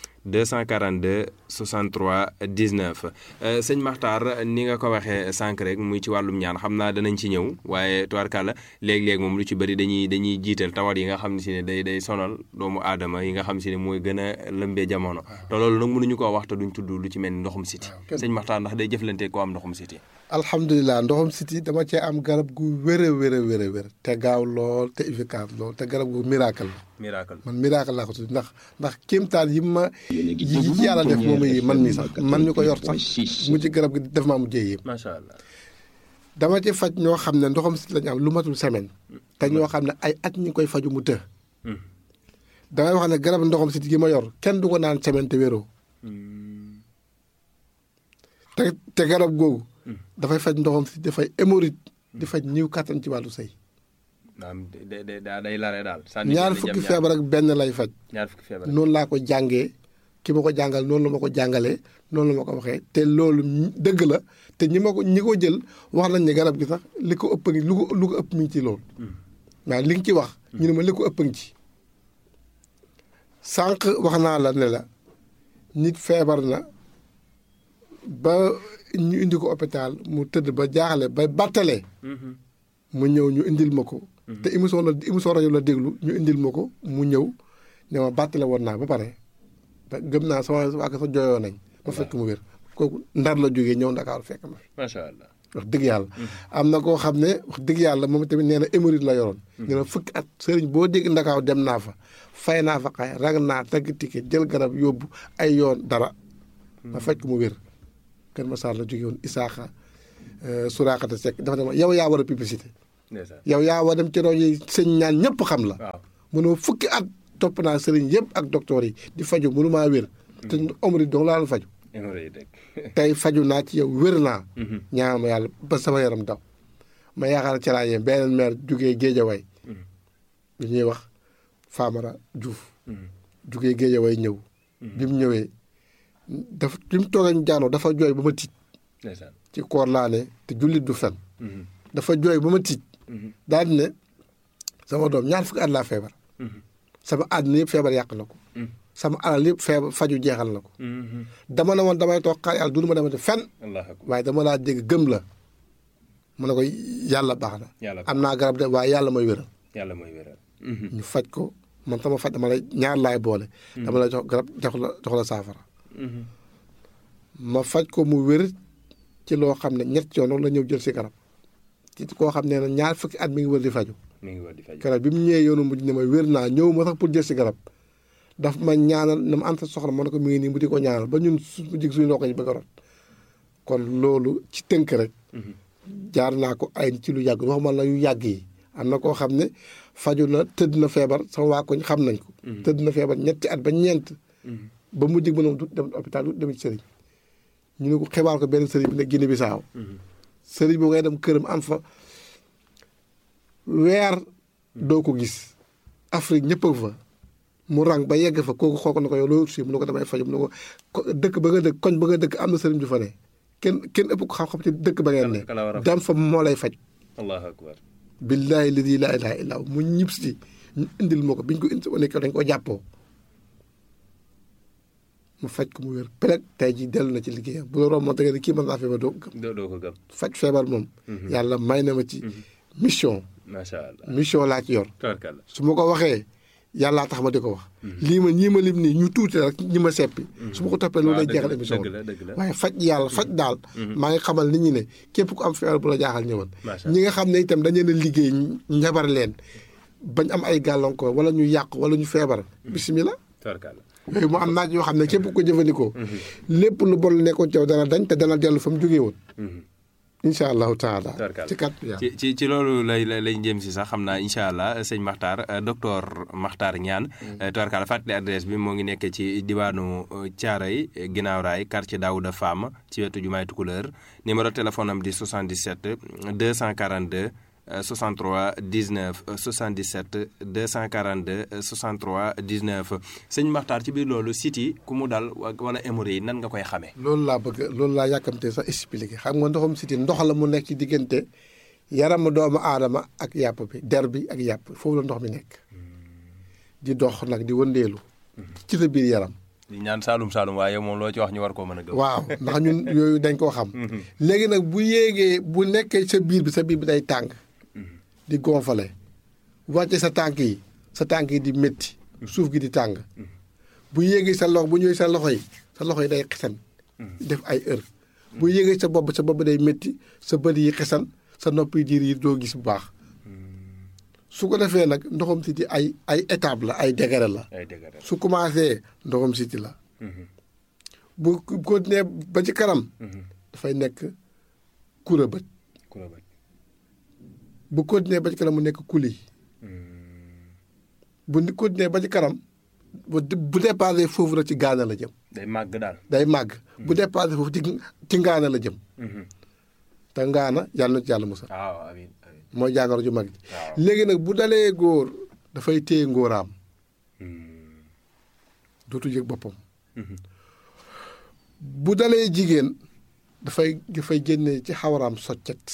242 63 19 sëñ Makhtar ni nga ko waxee sànq rek muy ci wàllum ñaan xam naa danañ ci ñëw waaye tubaarkàlla léeg-léeg moom lu ci bëri dañuy dañuy jiital tawat yi nga xam ne si ne day day sonal doomu aadama yi nga xam si ne mooy gën a lëmbee jamono te loolu nag mënuñu koo wax te duñ tudd lu ci mel ni ndoxum siti sëñ Makhtar ndax day jëflante koo am ndoxum siti alhamdulilah ndoxum siti dama cee am garab gu wér a wér a wér a wér te gaaw lool te efficace lool te garab gu miracle la miracle man miracle laa ko tudd ndax ndax kéemtaan yi ma yi ci yàlla def moom yi man mi sax man ñu ko yor sax mu ci garab gi def maa mu jéy yëpp macha allah dama ci faj ñoo xam ne ndoxam siti lañu am lu matul semaine te ñoo xam ne ay at ñu koy faju mu të damay wax ne garab ndoxam siti gi ma yor kenn du ko naan semaine te wéroo te te garab googu dafay faj ndoxam siti dafay hémorroïde di faj ñiw kattan ci wàllu sëy day lare daal ñaar fukki feebar ak benn lay faj ñaar fukki feebar noonu laa ko jàngee ki ma ko jàngal noonu la ma ko jàngalee noonu la ma ko waxee te loolu dëgg la te ñi ma ko ñi ko jël wax nañ ne garab gi sax li ko ëpp ngi lu ko lu ko ëpp mi ngi ci loolu waaw li nga ci wax ñu ne ma li ko ëpp ngi ci sànq wax naa la ne la nit feebar na ba ñu indi ko hôpital mu tëdd ba jaaxle ba battalee mu ñëw ñu indil ma ko te émission la émission rajo la déglu ñu indil ma ko mu ñëw ne ma bàttale woon naa ba pare te gëm naa sama waa sa jooyoo nañ ma fekk mu wér kooku ndar la jógee ñëw ndakaaru fekk ma fi macha allah wax dëgg yàlla am na koo xam ne wax dëgg yàlla moom tamit nee na hémorroïde la yoroon nee na fukki at sëriñ boo dégg ndakaaw dem naa fa fay naa fa xay rag naa tagg ticket jël garab yóbbu ay yoon dara ma fekk mu wér Kër Massar la jóge woon Isaaxa Suraakata Seck dafa ne ma yow yaa war a publicité ndeysaan yow yaa war a dem ci rajo yi sëñ ñaan ñëpp xam la waaw mënoo fukki at topp naa sëriñ yëpp ak docteur yi di faju mënu maa wér te omri dong laa doon faju hémorroïde rek tey faju naa ci yow wér naa ñaan ma yàlla ba sama yaram daw ma yaakaar ci laa yem beneen maire jugee Géejawaay lu ñuy wax Famara Diouf jugee Géejawaay ñëw bi mu ñëwee dafa bi mu toogee ñu jaanoo dafa jooy ba ma tiit ndeysaan ci koor laa ne te jullit du fen dafa jooy ba ma tiit daal di ne sama doom ñaar fukki at laa feebar sama àddina yëpp feebar yàq na ko sama alal yëpp feebar faju jeexal na ko dama ne woon damay toog xaar yàlla dund ma demate fen allah akbar waaye dama laa dégg gëm la mu ne ko yàlla baax na yàlla am naa garab de waaye yàlla mooy wéral yàlla mooy wéral ñu faj ko man sama faj dama la ñaar laay boole dama la jox garab jox la jox la saafara ma faj ko mu wér ci loo xam ne ñett yoon la ñëw jël si garab ci koo xam ne ñaar fukki at mi ngi wër di faju mi ngi war di faj garab bi mu ñëwee yoonu mujj ne ma wér naa ñëw ma sax pour jël si garab daf ma ñaanal na ma anta soxla ma ne ko mi ngi nii mu di ko ñaanal ba ñun su jig suñu loxo yi bëgg a rot kon loolu ci tënk rek jaar naa ko ay ci lu yàgg waxuma la yu yàgg yi am na koo xam ne faju na tëdd na feebar sama waa koñ xam nañ ko tëdd na feebar ñetti at ba ñeent ba mu jig ba noonu du dem hôpital du dem ci sëriñ ñu ne ko xibaar ko benn sëriñ bi ne Guinée Bissau sëriñ bi ngay dem këram am fa weer doo ko gis Afrique ñëpp a fa mu rang ba yegg fa kooku xool ko na ko yow loolu si mu ne ko damay faju mu ne ko ko- dëkk ba nga dëkk koñ ba nga dëkk am na sëriñ ju fa ne kenn kenn ëpp ko xam-xam ci dëkk ba ngeen ne Kala- kala war a faj. dam fa moo lay faj allahu akbar billaahi ladi laa ilaaha illaa hu mu ñib si ñu indil ma ko biñ ko indi nekk dañ ko jàppoo mu faj ko mu wér peleg tey ji dellu na ci liggéeyam bu la romb moom da nga ne kii mën naa feebar doo ko gëm doo doo ko gëm faj feebar moom yàlla may na ma ci mission macha allah mission laa ci yor tabarkalla su ma ko waxee yàllaa tax ma di ko wax lii ma ñii ma lim nii ñu tuuti rek ñi ma seppi su ma ko toppee loolu lay dëgg jeexal la, émission dëgg la, dëgg la. waaye faj yàlla faj daal maa ngi xamal nit ñi ne képp ku am feebar bu la jaaxal ñëwal Macha ñi nga xam ne itam dañu leen a liggéey njabar leen bañ am ay gàllankoor wala ñu yàq wala ñu feebar bisimilah tabarkalla yooyu mu am naaj yoo xam ne képp ku ko jëfandikoo lépp lu bon lu nekkoon ci yow dana dañ te dana dellu fa mu jógee woon incha allahu taala Tabarkalla. ci kat yàlla ci ci ci loolu lay lay lañ jëm si sax xam naa incha allah sëñ Makhtar euh, docteur Makhtar Niane tubarkalla fàttali adresse bi moo ngi nekk ci diwaanu Thiaroye ginnaaw raay quartier Daouda Fam ci wetu jumaay Tukuleur numéro téléphone am di 77 242 euh, 63 19 euh, 77 242 euh, 63 19 sëñ Makhtar ci biir loolu site yi ku mu dal wa- wala hémorroïde yi nan nga koy xamee. loolu laa bëgg loolu laa yàkkamte sax expliqué xam nga ndoxum siti ndox la mu nekk ci diggante yaramu doomu aadama ak yàpp bi der bi ak yàpp foofu la ndox mi nekk di dox nag di wëndeelu ci sa biir yaram di ñaan Saalum Saalum waaye moom loo ci wax ñu war koo mën a gëm. waaw ndax ñun yooyu dañ koo xam léegi nag bu yéegee bu nekkee sa biir bi sa biir bi day tàng di gonfale wàcce sa tànk yi sa tànk yi di métti suuf gi di tàng bu yéegee sa loxo bu ñëwee sa loxo yi sa loxo yi day xesan def ay heure bu yéegee sa bopp sa bopp day métti sa bët yi xesan sa nopp yi diir yi doo gis bu baax su ko defee nag ndoxam siti ay ay étape la ay degré la ay dëgg la. su commencé ndoxam siti la bu continuer ba ci kanam dafay nekk kura bët ku la bañ. bu continuer ba ci kanam mu nekk kuli bu ni continuer ba ci kanam bu bu dépassé foofu rek ci gaana la jëm day màgg daal. day màgg bu dépassé foofu ci ci ngaana la jëm te ngaana yàlla na ci yàlla musal waaw amiin amiin. mooy jàngoro ju mag ji waaw. léegi nag bu dalee góor dafay téye ngóoraam dootu yëg boppam bu dalee jigéen dafay dafay génne ci xawaraam soccet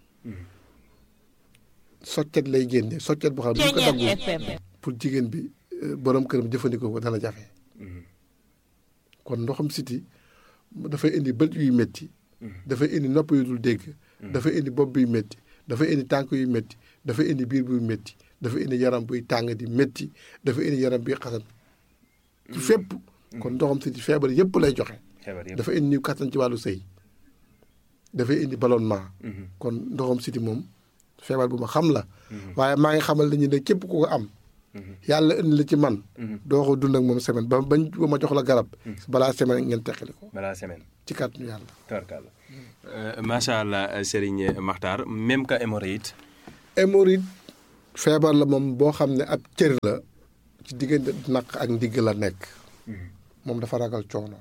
soccet lay génne soccet boo xam ne bu ko daggu pour jigéen bi euh, borom këram jëfandikoo ko dana jafe kon ndoxam siti dafay indi bët yuy métti dafay indi nopp yu dul dégg dafay indi bopp buy métti dafay indi tànk yu métti dafay indi biir buy métti dafay indi yaram buy tàng di métti dafay indi yaram buy xasan ci fépp kon ndoxam siti feebar yépp lay joxe xebar yëpp. dafa indi niw kattan ci wàllu sëy dafay indi ballonnement kon ndoxam siti moom feebar bu ma xam la waaye maa ngi xamal nañu ne képp ku ko am yàlla indi la ci man doo ko dund ak moom semaine ba bañ ba ma jox la garab balaa semaine ngeen teqali ko balaa semaine ci kàttanu yàlla tubarkalla macha allah Serigne Makhtar même que hémorroïde hémorroïde feebar la moom boo xam ne ab cër la ci diggante naq ak ndigg la nekk moom dafa ragal coono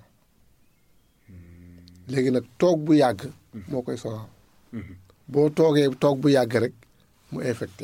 léegi nag toog bu yàgg moo koy sonal boo toogee toog bu yàgg rek mu infecté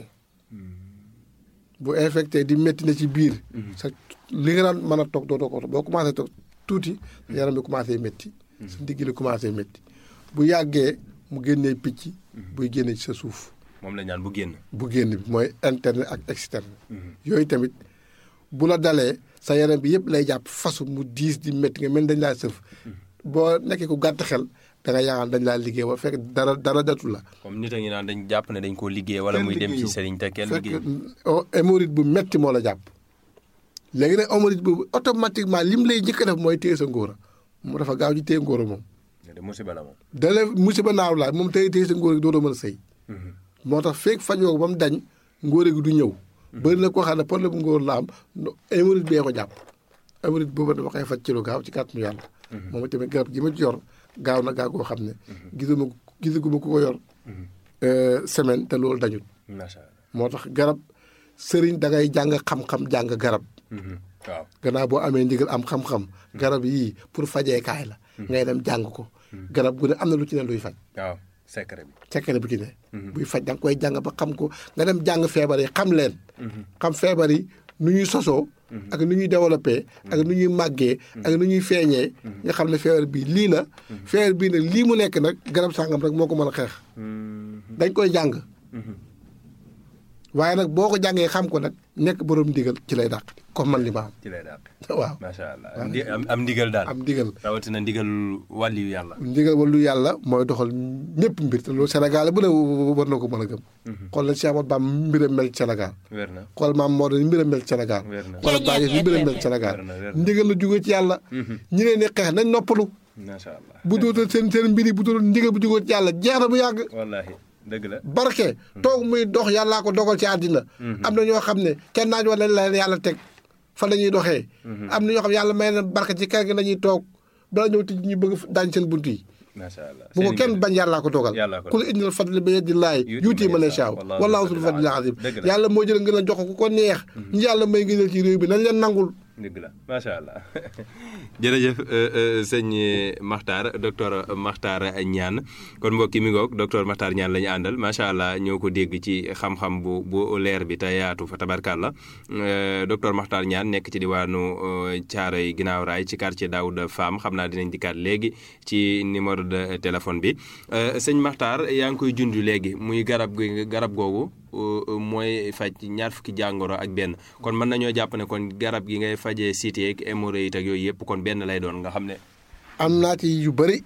bu infecté di métti na ci biir sa li nga daan mën a toog doo ko boo commencé toog tuuti yaram bi commencé métti sa ndigg li commencé métti bu yàggee mu génnee picc buy génne ci sa suuf moom la ñaan bu génn bu génn bi mooy interne ak externe yooyu tamit bu la dalee sa yaram bi yëpp lay jàpp fasu mu diis di métti nga mel dañ laa sëf boo nekkee ku gàtt xel da nga yaakaar dañ laa liggéey ba fekk dara dara datu la comme nit a ngi naan dañ jàpp ne dañ koo liggéey wala muy dem ci sëriñ te kenn liggéey fekk hémorroïde bu metti moo la jàpp léegi nag hémorroïde boobu automatiquement lim lay njëkk a def mooy téye sa ngóora mu dafa gaaw ci téye ngóora moom de musiba la moom dale musiba naaw laa moom téye téye sa ngóora gi dootoo mën a sëy moo tax feeg fajoo ko ba mu dañ ngóore gi du ñëw bëri na koo xam ne problème bu ngóor la am hémorroïde bee ko jàpp hémorroïde boobu dafa koy faj ci lu gaaw ci kàttanu yàlla moom tamit garab gi ma ci yor gaaw na gaaw koo xam ne gisuma gisaguma ku ko yor semaine te loolu dañut macha allah moo tax garab sëriñ da ngay jàng xam-xam jàng garab waaw gannaaw boo amee ndigal am xam-xam garab yii pour fajeekaay la ngay dem jàng ko garab gu ne am na lu ci ne luy faj waaw secret bi secret bu ci ne buy faj da nga koy jàng ba xam ko nga dem jàng feebar yi xam leen xam feebar yi nu ñuy sosoo ak nu ñuy développé ak nu ñuy màggee ak nu ñuy feeñee nga xam ne feebar bii lii la feebar bii nag lii mu nekk nag garab sàngam rek moo ko mën a xeex dañ koy jàng waaye nag boo ko jàngee xam ko nag nekk borom ndigal ci lay dàq comme man li ma ci lay daal am waaw macha allah am ndi- am am ndigal daal am ndigal rawatina ndigal wàlliyu yàlla ndigal walu yàlla mooy doxal ñëpp mbir te loolu Sénégal bu ne war na ko mën a gëm xool na Cheikh Ahmadou Bamba mbiram mel ci Sénégal wér na xool maam moo ni mbiram mel ci Sénégal wér na xool bàyyi ni mbiram mel ci Sénégal wér na wér na ndigal la jóge ci yàlla ñi leen di xeex nañ noppalu macha allah bu dootal seen seen mbir yi bu dootal ndigal bu jóge ci yàlla jeex na bu yàgg wallahi dëgg la barke toog muy dox yàllaa ko dogal ci àddina am na ñoo xam ne kenn naaj wala la leen yàlla teg fa la ñuy doxee am na ñoo xam ne yàlla may na barke ci kër gi la ñuy toog bala ñëw tij ñu bëgg daañ seen bunt yi macha allah bu ko Seen kenn ndigal. bañ yàllaa ko dogal Yàllaa ko kul indil fadli bi yadillaahi yuuti man yashaa wallaahu zul fadlil azim Dëgg la. yàlla moo jël ngeen a jox ko ku ko neex ñu yàlla may ngëneel ci réew bi nañ leen nangul dëgg la macha allah jërëjëf sëñ Makhtar docteur Makhtar Niane kon mbokki mi ngoog docteur Makhtar Niane la ñu àndal macha allah ñoo ko dégg ci xam-xam bu bu leer bi te yaatu fa tabarkàlla docteur Makhtar Niane nekk ci diwaanu Thiaroye ginnaaw raay ci quartier Daouda Fam xam naa dinañ dikkaat léegi ci numéro de téléphone bi sëñ Makhtar yaa ngi koy junj léegi muy garab gi garab googu mooy faj ñaar fukki jàngoro ak benn kon mën nañoo jàpp ne kon garab gi ngay fajee cité ak hémorroïde ak yooyu yëpp kon benn lay doon nga xam ne. am naa ci yu bëri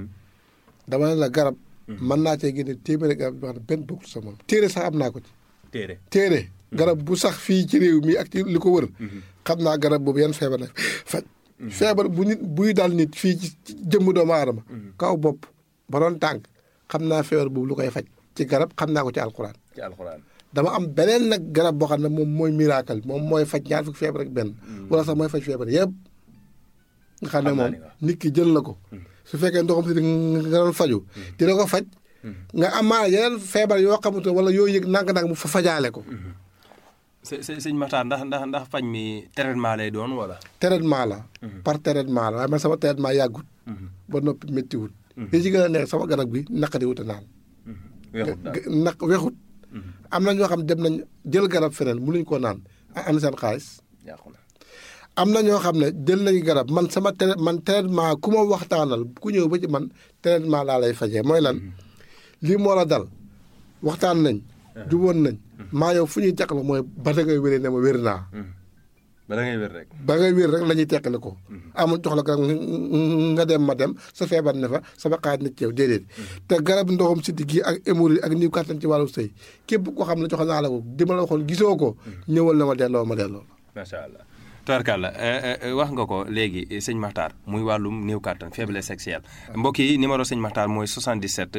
dama ne la garab mën naa cee génne téeméeri garab yoo xam ne benn bokkul sa moom téere sax am naa ko ci téere téere garab bu sax fii ci réew mi ak ci li ko wër xam naa garab boobu yan feebar la faj feebar bu nit buy dal nit fii ci jëmm doomu aadama kaw bopp ba doon tànk xam naa feebar boobu lu koy faj ci garab xam naa ko ci alxuraan ci alxuraan. dama am beneen nag garab boo xam ne moom mooy miracle moom mooy faj ñaar fukki feebar ak benn wala sax mooy faj feebar yëpp nga xam ne Xam naa moom li nga wax. nit ki jël na ko su fekkee ndoxam si nga doon faju dina ko faj nga amaana yeneen feebar yoo xamante wala yoo yëg nànk-nànk mu fa fajaale ko së së sëñ Makhtar ndax ndax ndax faj mi traitement lay doon wala. traitement la par traitement la waaye man sama traitement yàggut ba noppi méttiwut li ci gën a nekk sama garab gi naqari wut a naan weexut daal naq wexut am na ñoo xam dem nañ jël garab feneen mënuñ koo naan am seen xaalis yàqu na. am na ñoo xam ne jël nañu garab man sama trai- man traitement ku ma waxtaanal ku ñëw ba ci man traitement laa lay fajee mooy lan lii moo la dal waxtaan nañ juboon nañ maa yow fu ñuy teqal mooy ba da ngay wéree ne ma wér naa ba da ngay wér rek. ba ngay wér rek la ñuy teqale ko amul jox la garab nga dem ma dem sa feebar ne fa sama xaaj na ci yow déedéet te garab ndoxam siddi gi ak hémorroïde ak niw kàttan ci wàllu sëy képp koo xam ne jox naa la ko di ma la waxoon gisoo ko ñëwal na ma delloo ma delloo macha allah. tubarkàlla wax nga ko léegi sëñ Makhtar muy wàllum néew kàttan faiblesse sexuelle mbokk yi numéro sëñ Makhtar mooy 77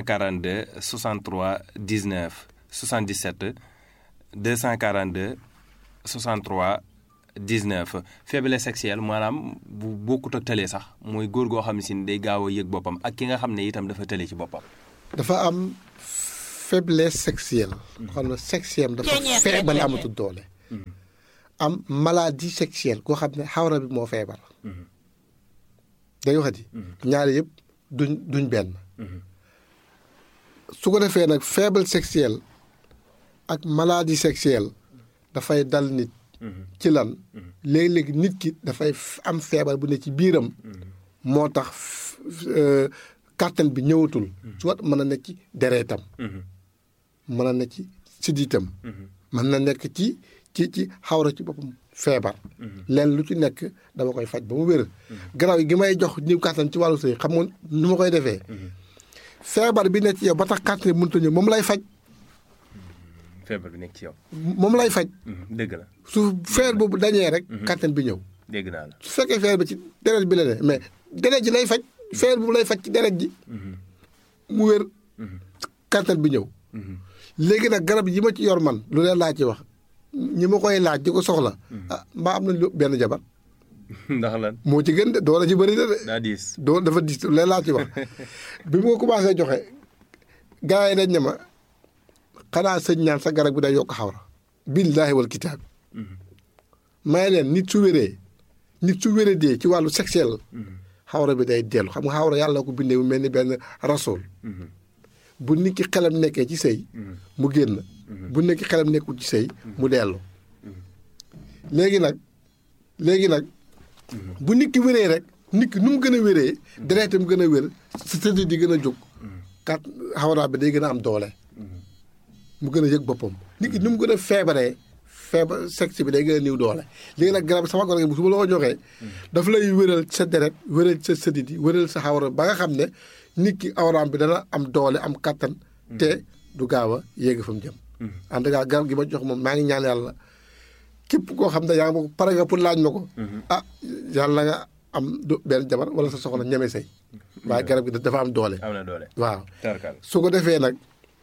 242 63 19 77 242 63 19 faiblesse sexuelle maanaam bu bokkut ak tële sax mooy góor goo xam ne si ni day gaaw a yëg boppam ak ki nga xam ne itam dafa tële ci boppam. dafa am faiblesse sexuelle. xam ne sexuelle dafa feebal amatul doole. am maladie sexuelle koo xam ne xawra bi moo feebar. day waxati. ñaari yëpp duñ duñ benn. su ko defee nag faible sexuelle ak maladie sexuelle dafay dal nit. ci lan léegi-léegi nit ki dafay am feebar bu ne ci biiram. moo tax kàttan bi ñëwatul. soit mën na nekk ci dereetam. mën na nekk ci siddiitam. mën na nekk ci ci ci xawra ci boppam feebar. leen lu ci nekk dama koy faj ba mu wér. garaaw gi may jox ñi kàttan ci wàllu sëy xam nga nu ma koy defee. feebar bi nekk ci yow ba tax kàttan bi mënut a ñëw moom lay faj. feebar bi nekk ci yow. moom lay faj. dëgg la. su feer boobu dañee rek. kàttan bi ñëw. dégg naa la. su fekkee feer bi ci deret bi la ne mais deret ji lay faj feer boobu lay faj ci deret ji. mu wér. kàttan bi ñëw. léegi nag garab yi ma ci yor man lu leen laa ci wax ñi ma koy laaj di ko soxla. ah mbaa am nañ lu benn jabar. ndax lan. moo ci gën de doole ci bëri na de. daa diis. doo dafa diis lu leen laa ci wax bi mu ko commencé joxe gars yi dañ ne ma xanaa sëñ ñaan sa garab bi day yokk xawra. billaahi wal kitaab. may leen nit su wéree nit su wéree dee ci wàllu sexuel. xawra bi day dellu xam nga xawra yàlla ko bindee mu mel ni benn rasool. bu nit ki xelam nekkee ci sëy mu génn. bu nit ki xelam nekkul ci sëy mu dellu. léegi nag léegi nag. bu nit ki wéree rek nit ki nu mu gën a wéree. deretam gën a wér sa tëdd di gën a jóg. kat xawra bi day gën a am doole. mu gën a yëg boppam nit ki nu mu gën a feebaree. feebar sexe bi day gën a néew doole léegi nag garab sama garab bu su ma la ko joxee daf lay wéral sa deret wéral sa sëdit yi wéral sa xawra ba nga xam ne nit ki awraam bi dana am doole am kattan te du gaaw a yéegi fa mu jëm en tout cas garab gi ma jox moom maa ngi ñaan yàlla képp koo xam ne yaa ngi ma ko pare nga pour laaj ma ko ah yàlla nga am du benn jabar wala sa soxla ñeme say waaye garab gi dafa am doole am na doole. waaw tarkal. su ko defee nag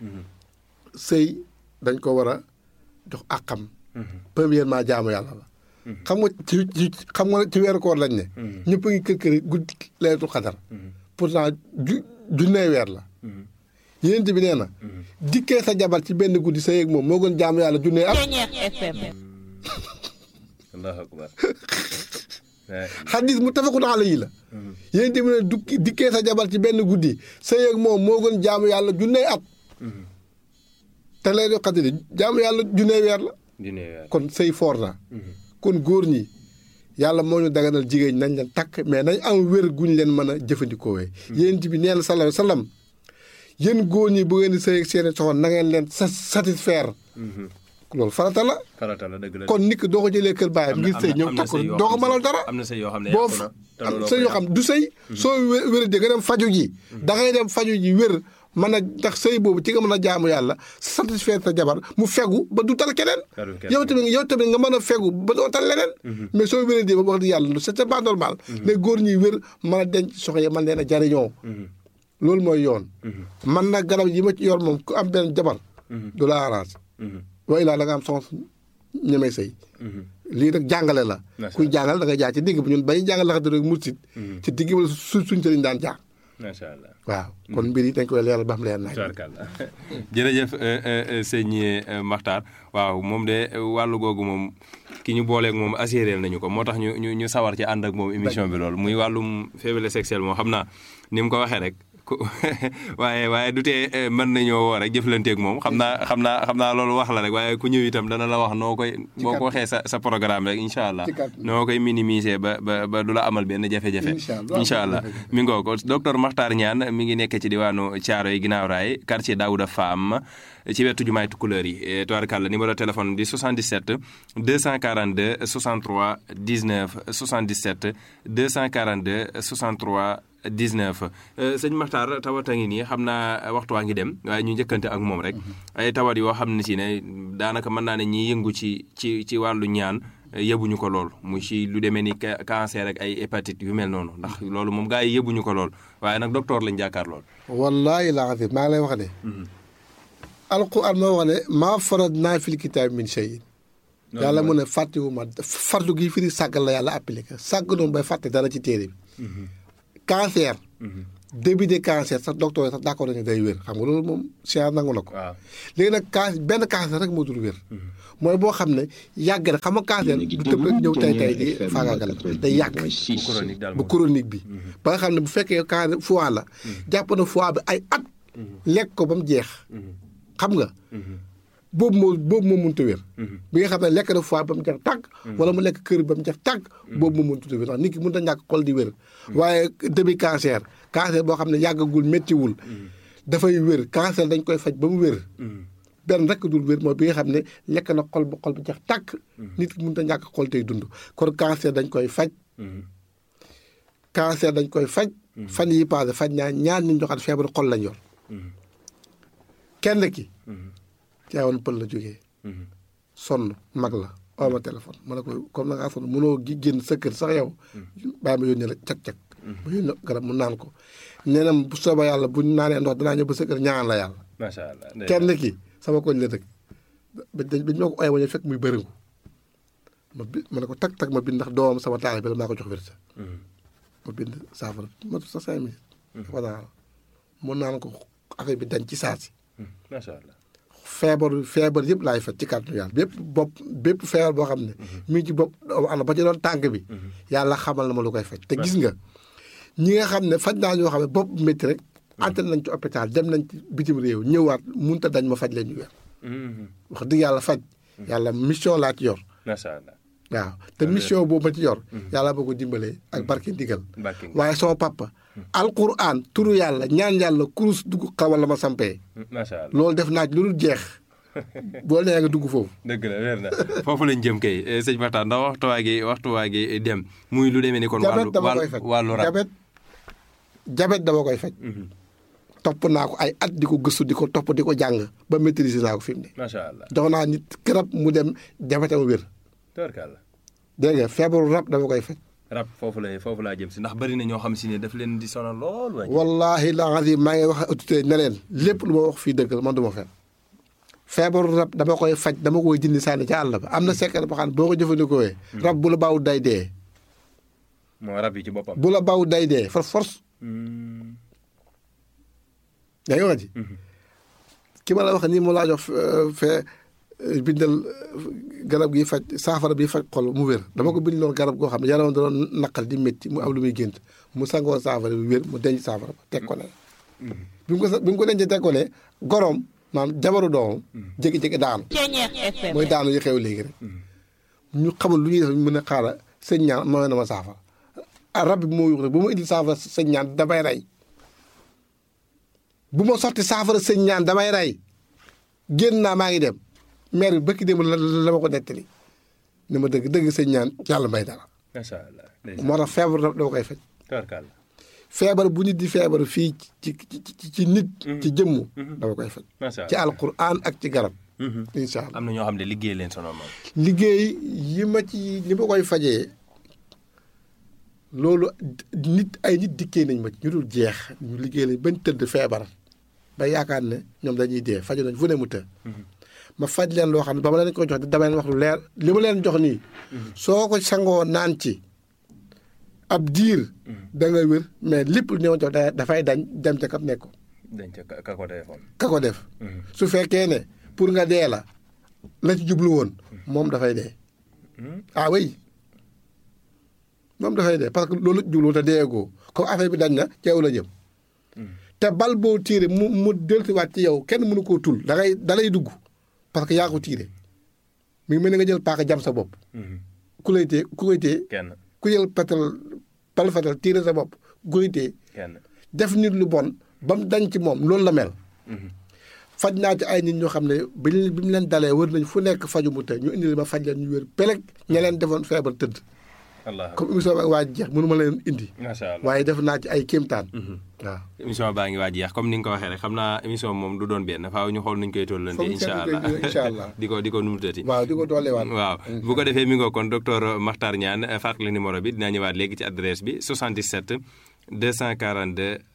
sëy dañ ko war a jox àqam premièrement jaamu yàlla la. xam nga ci ci xam nga ci weeru koor lañ ne. ñëpp a ngi kër kër guddi leetul xadar. pourtant ju junnee weer la. yéen bi nee na. dikkee sa jabar ci benn guddi sa yeeg moom moo gën jaamu yàlla junnee at. allahu akbar. xadis mu tafakun alayhi la. yéen bi ne dukki dikkee sa jabar ci benn guddi sa yeeg moom moo gën jaamu yàlla junnee at. te leetul xadar jaamu yàlla junnee weer la. kon sëy foor na kon góor ñi yàlla moo ñu daganal jigéen nañ leen takk mais nañ am wér guñ leen mën a jëfandikoo wee yéen bi nee na sallallahu alayhi wa sallam yéen góor ñi bu ngeen di sëy ak seeni soxna na ngeen leen sa satisfaire loolu farata la farata la dëgg la kon nit ki doo ko jëlee kër baayam ngir sëy ñëw takk doo ko mënal dara am na sëy yoo xam ne boo yàqu na te am looloo sëy ko yoo xam du sëy soo wé- wéradee nga dem faju ji da ngay dem faju ji wér mën a ndax sëy boobu ci nga mën a jaamu yàlla satisfaire sa jabar mu fegu ba du tal keneen Talul keneen. yow tamit yow tamit nga mën a fegu ba doo tal leneen mais soo wéradee ba wax di yàlla c'est c'est pas normal les góor ñuy wér mën a denc soxna yi mën leen a jariñoo loolu mooy yoon man nag garab yi ma ci yor moom ku am benn jabar du la arrange wa ilaa da nga am soxna ñemee sëy lii nag jàngale la Macha kuy jàngal da nga jaar ci digg bi ñun bañu jàngal la rek mursit ci digg wala su suñ sëriñ daan jaar macha allah waaw kon mbir yi dañ koy leeral ba xam leer nañ tubaarkàlla jërëjëf euh, euh, euh, sëñ euh, Makhtar waaw moom de euh, wàllu googu moom ki ñu booleeg moom assuré nañu ko moo tax ñu ñu ñu sawar ci ànd ak moom émission bi loolu muy wàllum faiblesse sexuelle moom xam naa ni mu ko waxee rek ku waaye waaye du tee euh, mën nañoo woo rek jëflanteeg moom xam naa xam naa xam naa loolu wax la rek waaye ku ñëw itam dana la wax noo koy boo ko waxee sa sa programme rek incha allah Ci kàddu. noo koy minimiser ba ba ba du la amal benn jafe-jafe Incha allah. incha allah mi ngoo ko docteur Makhtar Niane mi ngi nekk ci diwaanu Thiaroye ginnaaw raay quartier Daouda Fam ci wetu jumaay Tukulëër yi eh, tubaarkàlla numéro téléphone bi 77 242 63 19 77 242 63 19 Euh, sëñ Makhtar tawat a ngi nii xam naa waxtu waa ngi dem waaye ñu njëkkante ak moom rek ay tawat yoo xam ne si ne daanaka mën naa ne ñiy yëngu ci ci ci wàllu ñaan eh, yëbuñu ko lool mu ci lu demee ni ca- cancer ak ay hépatite yu mel noonu ndax loolu moom gaa yi yëbuñu ko lool waaye nag docteur lañ jàkkaar lool. wallaahi laa azim maa ngi lay wax ne alquran moo wax ne maa farat naa fil kitaab min shay'in yàlla mu ne fàttewuma fardu gi firi sàggal la yàlla appliqué sàgg noonu bay fàtte dara ci téere bi cancer début de cancer sax docteur yi sax d'accord nañu day wér xam nga loolu moom science nangu na ko waaw léegi nag cancer benn cancer rek moo dul wér mooy boo xam ne yàgg na xam nga cancer du tëb rek ñëw tey tey di faagaagal day yàgg bu chronique daal bu moom chronique bi ba nga xam ne bu fekkee cancer foie la jàpp na foie bi ay at lekk ko ba mu jeex xam nga boobu moo boobu moo mënut a wér bi nga xam ne lekk na foie ba mu jeex tàgg wala mu lekk kër ba mu jeex tàgg boobu moo mënut a wér ndax nit ki mënut a ñàkk xol di wér waaye début cancer cancer boo xam ne yàggagul méttiwul dafay wér cancer dañ koy faj ba mu wér benn rek dul wér mooy bi nga xam ne lekk na xol ba xol ba jeex tàkk nit ki mënut a ñàkk xol tey dund kon cancer dañ koy faj cancer dañ koy faj fan yi passé faj ñaa ñaar nit ñoo xam ne feebaru xol lañ yor kenn ki teewoon pël la jógee sonn mag la oo ma téléphone ma ne ko comme na ngaa sonn mënoo gi génn sa kër sax yow bàyyi ma yónnee la cag-cag ma yónnee garab mu naan ko nee na bu soobee yàlla bu ñu naanee ndox danaa ñëw ba sa kër ñaan la yàlla macha allah ndey kenn ki sama koñ la dëkk ba dañ ba ñu ma ko ooyee ma ñëw fekk muy bërëngu ma bi ma ne ko tag tag ma bind ndax doomam sama taale bi la maa ko jox wér sa ma bind saafara ma sa cinq minutes voilà mu naan ko affaire bi dañ ci saa si macha allah feebar feebar yëpp laay faj ci kàttanu yàlla bépp bopp bépp feebar boo xam ne mi ngi ci bopp doomu aadama ba ci doon tànk bi yàlla xamal na ma lu koy faj te gis nga ñi nga xam ne faj naa ñoo xam ne bopp métti rek antal nañ ci hôpital dem nañ ci bitim réew ñëwaat munta dañ ma faj leen ñu wér wax dëgg yàlla faj yàlla mission laa ci yor macha allah waaw te mission boobu ma ci yor yàlla boo ko dimbalee ak barke ndigal Barke ndigal. waaye sama papa alquran turu yàlla ñaan yàlla kurus dugg xawal la ma sampee macha allah loolu def naa ci lu dul jeex boo nee nga dugg foofu dëgg la wér na foofu lañ jëm kay eh, sëñ Maxtaar ndax waxtu waa gi waxtu waa gi dem muy lu demee ni kon jabet wàllu dama koy wàllu faj wàllu rab jabet jabet dama koy faj topp naa ko ay at di ko gëstu di ko topp di ko jàng ba maîtriser naa ko fi mu ne macha allah jox naa nit garab mu dem jabetam wér tabarkàlla dégg nga feebaru rab dama koy faj rab foofu lay foofu laa jëm si ndax bari na ñoo xam si ne daf leen di sonal lool waay wallahi la azim maa ngi wax ak autorité ne leen lépp lu ma wax fii dëgg la man du ma fen feebaru rab dama koy faj dama koy dindi sànni ca àll ba am na secret boo xam ne boo ko jëfandikoo rab bu la baaw day dee moo rab yi ci boppam bu la baaw day dee for force Hmm. yaa ngi wax ji ki ma la wax nii mu laa jox euh, fee euh, bindal euh, garab gi faj saafara bi faj xol mu wér dama ko bind loon garab goo xam ne yaramam da doon naqal di métti mu am lu muy gént mu sangoo saafara bi wér mu denc saafara ba teg ko ne bi mu ko sa bi mu ko dencee teg ko ne goroom maanaam jabaru doomam jékki-jékki daanu mooy daanu yi xew léegi rek ñu xamul lu ñuy def ñu mën a xaaral sëñ ñaan mooy na ma saafara ah rab bi moo yuux rek bu ma indil saafara sëñ ñaan damay rey bu ma sotti saafara sëñ ñaan damay rey génn naa maa ngi dem maire bi bëkki dem la la ma ko nettali ni ma dëgg dëgg sëñ ñaan yàlla may dara macha allah ndeysaan. moo tax feebar rab dama koy faj tabarkàlla feebar bu nit di feebar fii ci ci ci ci nit ci jëmm dama koy faj macha ci allah alquran ak ci garab Mhm. incha allah am na ñoo xam ne liggéey leen sonal moom liggéey yi ma ci li ma koy fajee loolu nit ay nit dikkee nañ ma ci ñu dul jeex ñu liggéey lañ bañ tëdd feebar ba yaakaar ne ñoom dañuy dee faju nañ fu ne mu të ma faj leen loo xam ne ba ma leen ko jox dama leen wax lu leer li ma leen jox nii soo ko sangoo naan ci ab diir da nga wér mais lépp lu ñëw jox da- dafay dañ dem ca kam nekk dañ ca ka- ka ko téléphone ka ko def su fekkee ne pour nga dee la la ci jublu woon moom dafay dee ah oui moom dafay dee parce que loolu la ci jublu woon te deegoo comme affaire bi dañ na ci yow la jëm te bal boo tiire mu mu dellusiwaat ci yow kenn mënu koo tul da ngay da lay dugg parce que yaa ko tiire mi ngi mel ni nga jël paaka jam sa bopp ku lay téye ku koy téye kenn ku jël petal bal fetal tiire sa bopp ku koy téye kenn def nit lu bon ba mu dañ ci moom loolu la mel faj naa ci ay nit ñoo xam ne bi ñu bi mu leen dalee wër nañ fu nekk faju mu te ñu indi ma faj leen ñu wér peleg ña leen defoon feebar tëdd allah comme émission bi ak waa ji jeex mënu ma leen indi macha allah waaye def naa ci ay kéemtaan waaw émission baa ngi waaj yeex comme ni nga ko waxee rek xam naa émission moom du doon benn faaw ñu xool nuñ koy tollante Foog ñu incha seetlu allah koy incha allah. di ko di ko numutati waaw di ko dooleewaat waaw bu ko defee mi ngoo kon docteur Makhtar Niane fàttali numéro bi dinaa ñëwaat léegi ci adresse bi 77 242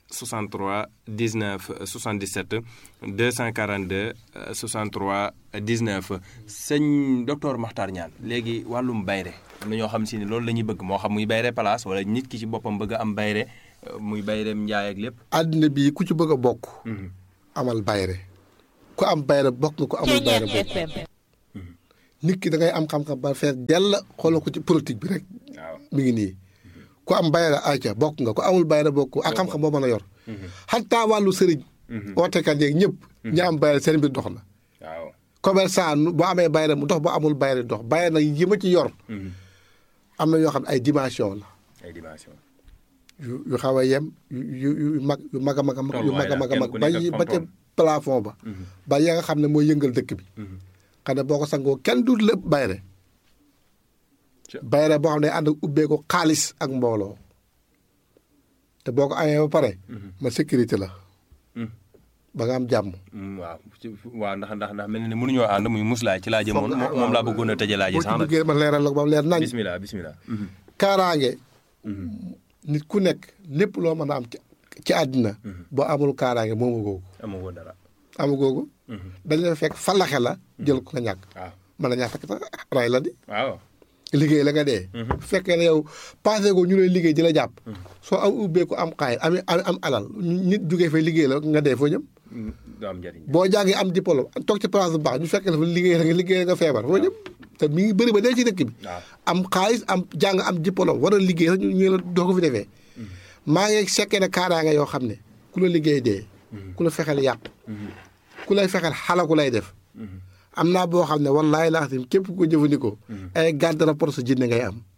63 19 77 242 euh, 63 19 sëñ docteur Makhtar Niane léegi wàllum bayre am na ñoo xam si ne loolu la ñuy bëgg moo xam muy bayre place wala nit ki ci boppam bëgg a am bayre euh, muy bayreem njaay ak lépp. àddina bii ku ci bëgg a bokk amal bayre ku am bayre bokk nga ko amul bayre bokk nit ki da ngay am xam-xam ba fees dell xoolal ko ci politique bi rek waaw mi ngi nii ku am bayre ayca bokk nga ku amul bayre bokk ak xam-xam boo mën a yor xataa wàllu sëriñ ootekat yeeg ñëpp ñi am bayre seen mbir dox na waaw. commerçant nu- boo amee bayre mu dox boo amul bayre dox bayre nag yi ma ci yor am na yoo xam ne ay dimension la ay dimension. yu yu xaw a yem yu yu yu mag yu mag a mag a mag yu mag a mag a mag Tolluwaay la, kenn ku ba nekk yi ak ba ca fam-fam. plafond ba ba ya nga xam ne mooy yëngal dëkk bi xam ne boo ko sangoo kenn du lépp bayre Ca- bayre boo xam ne ànd ak ubbeeku xaalis ak mbooloo te boo ko amee ba pare ma sécurité la ba nga am jàmm Mm, waaw ci waaw ndax ndax ndax mel na ne mënuñoo ànd muy muslaay ci laa jëmoon Foog nga- moom moom laa bëggoon a tëjee laa ji boo ci sax nag duggee ma leeral la ko ba mu leer nañ bismillah bismillah kaaraange nit ku nekk lépp loo mën a am ci ci àddina boo amul kaaraange moomu googu amoo ko dara amu googu dañ la fekk falaxe la jël ko nga ñàkk waaw mën na ñàkk fekk sax ray la di waaw liggéey la nga dee bu fekkee ne yow passé ko ñu lay liggéey di la jàpp soo am ubbeeku am xaay am am am alal nit jugee fay liggéey la nga dee foo jëm Mm, du am njëriñ boo jàngee am diplôme toog ci place bu baax ñu fekkee la fa liggéey la nga liggéey la nga feebar foo jëm te mi ngi bëri ba dee ci dëkk bi waaw am xaalis am jàng am diplôme war a liggéey sax ñu ñu la doo ko fi defee maa ngi sekkee ne kaaraange yoo xam ne ku la liggéey dee ku la fexeel yàq ku lay fexeel xalaku lay def am naa boo xam ne wallaahi laa xam képp ku ko jëfandikoo ay garde rapport sa jinne ngay am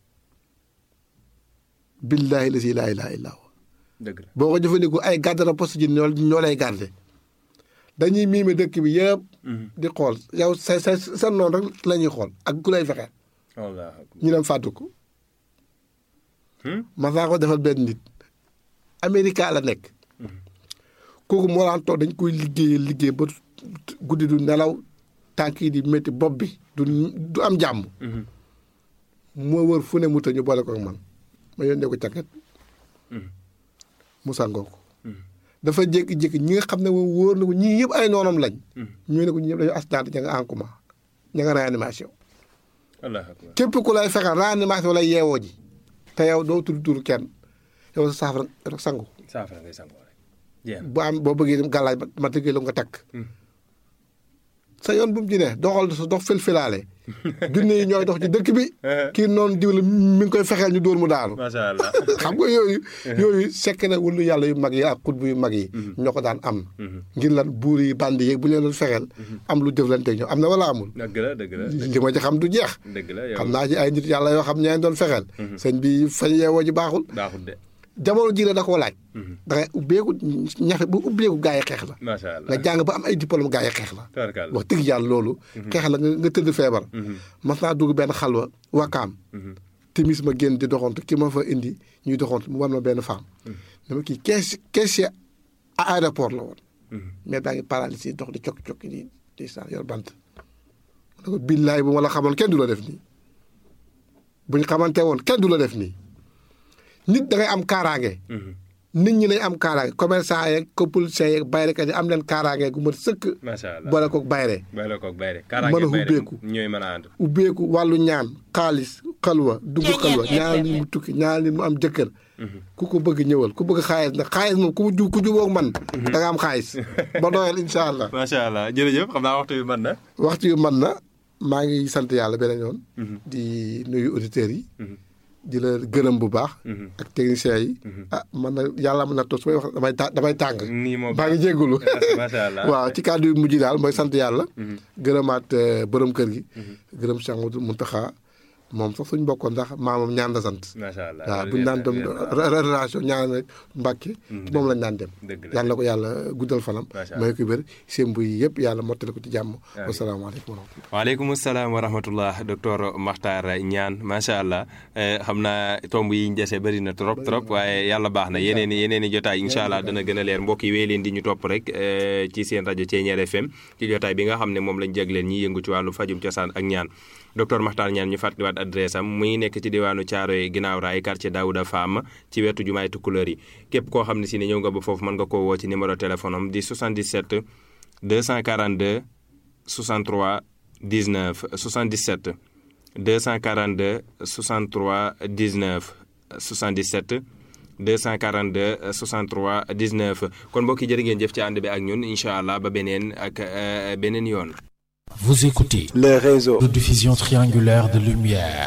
billaahi la si laa ilaaha illaa huwa dëgg la boo ko jëfandikoo ay garde rapport sa jinne ñoo ñoo lay garde dañuy miime dëkk bi yëpp di xool yow sa sa sa noonu rek la ñuy xool ak ku lay fexeel wallaahi akbar. ñu dem fàttu ko Hmm? ma saa ko defal benn nit Amérique la nekk kooku moo daan toog dañ koy liggéey liggéey ba guddi du nelaw tànk yi di métti bopp bi du du am jàmm moo wër fu ne mu ta ñu boole ko ak man ma yónnee ko càkket mu sangoo ko dafa jékki-jékki ñi nga xam ne moom wóor na ko ñii yëpp ay noonam lañ ñu ne ko ñi ñëpp dañu accident ña nga en coma ña nga réanimation wallaahi akbar. képp ku lay fexeel réanimation lay yeewoo ji te yow doo tudd tur kenn yow sa saafara rek sangu saafara ngay sangoo rek jeex na. bu am boo bëggee dem gàllaaj ma tëggee la nga takk sa yoon bu mu ci ne doxal sa dox fil-filaale junne yi ñooy dox ci dëkk bi kii noonu diw la mi ngi koy fexeel ñu dóor mu daanu macha allah. xam nga yooyu yooyu sekk na wulu yàlla yu mag yi ak xutbu yu mag yi ñoo ko daan am ngir lan buur yi bandi yeeg bu leen doon fexeel am lu jëflanteeg ñoom am na wala amul dëgg la dëgg la li ma ci xam du jeex dëgg la yow xam naa ci ay nit yàlla yoo xam ñeen doon fexeel sëñ bi fañ yeewoo ji baaxul baaxul de jamono ji la da koo laaj da ngay ubbeeku ñafe bu ubbeeku gaa yi xeex la macha allah. nga jàng ba am ay diplôme gaa yi xeex la tabarkalla. wax dëgg yàlla loolu xeex la nga nga tëdd feebar mas naa dugg benn xalwa wakaam timis ma génn di doxantu ki ma fa indi ñuy doxantu mu war ma benn femme dama kii kees caissier à aéroport la woon mais daa ngi paralysé dox di cokki cokki di di sa yor bant ma ne ko billaay bu ma la xamoon kenn du la def nii buñ xamante woon kenn du la def nii nit da ngay am kaaraange nit ñi nañ am kaaraange commerçant yeeg ko policiers yeeg bayrekat yi am leen kaaraange gu mat sëkk macha allah. boole koog bayre boole koog bayre. mën a kaaraange bayre ubbeeku. ñooy mën a ànd. ubbeeku wàllu ñaan xaalis xalwa dugg xalwa ñaanal nit mu tukki ñaanal nit mu am jëkkër ku ko bëgg ñëwal ku bëgg xaalis nag xaalis moom ku ju ku jubóog man da nga am xaalis ba doyal incha allah macha allah jërëjëf xam naa waxtu bi mën na. waxtu yu man na maa ngi sant yàlla beneen yoon di nuyu auditeurs yi di la gërëm bu baax ak techniciens yi ah man na yàlla mën na toog su may wax damay ta damay tàng nii moo baa ngi jéggulu macha allah. waaw ci kàddu yu mujj daal mooy sant yàlla gërëmaat euh, borom kër gi gërëm Cheikh Mouhamadou Mountakha moom sax suñ bokkoon ndax maamam ñaan la sant macha allah. waaw buñu naan dem relation ñaan rek Mbàkke moom lañ naan dem dëgg la. yàlla na ko yàlla guddal fanam Macha may ko wér seen buy yëpp yàlla mottali ko ci jàmm wasalaamaaleykum wa rahmatulah waaleykum salaam wa rahmatullah docteur Makhtar Niane macha allah eh, xam naa tomb yi ñu dese bëri na trop trop waaye yàlla baax na yeneen i yeneen i jotaay incha allah dana gën a leer mbokk yi wéy leen di ñu topp rek eh, ci seen rajo Thiéniere FM ci jotaay bi nga xam ne moom lañ jagleen ñi yëngu ci wàllu fajum cosaan ak ñaan docteur Makhtar Niane ñu fàttaliwaat adresse am muy nekk ci diwaanu Thiaroye ginnaaw raay quartier Daouda Fam ci wetu jumaay Tukulóor yi képp koo xam ne si ne ñëw nga ba foofu mën nga koo woo ci numéro téléphone am di 77 242 63 19 77 242 63 19 77 242 63 19 kon mbokk yi jërë ngeen jëf ci ànd bi ak ñun incha allah ba beneen ak beneen yoon. Vous écoutez le réseau de diffusion triangulaire de lumière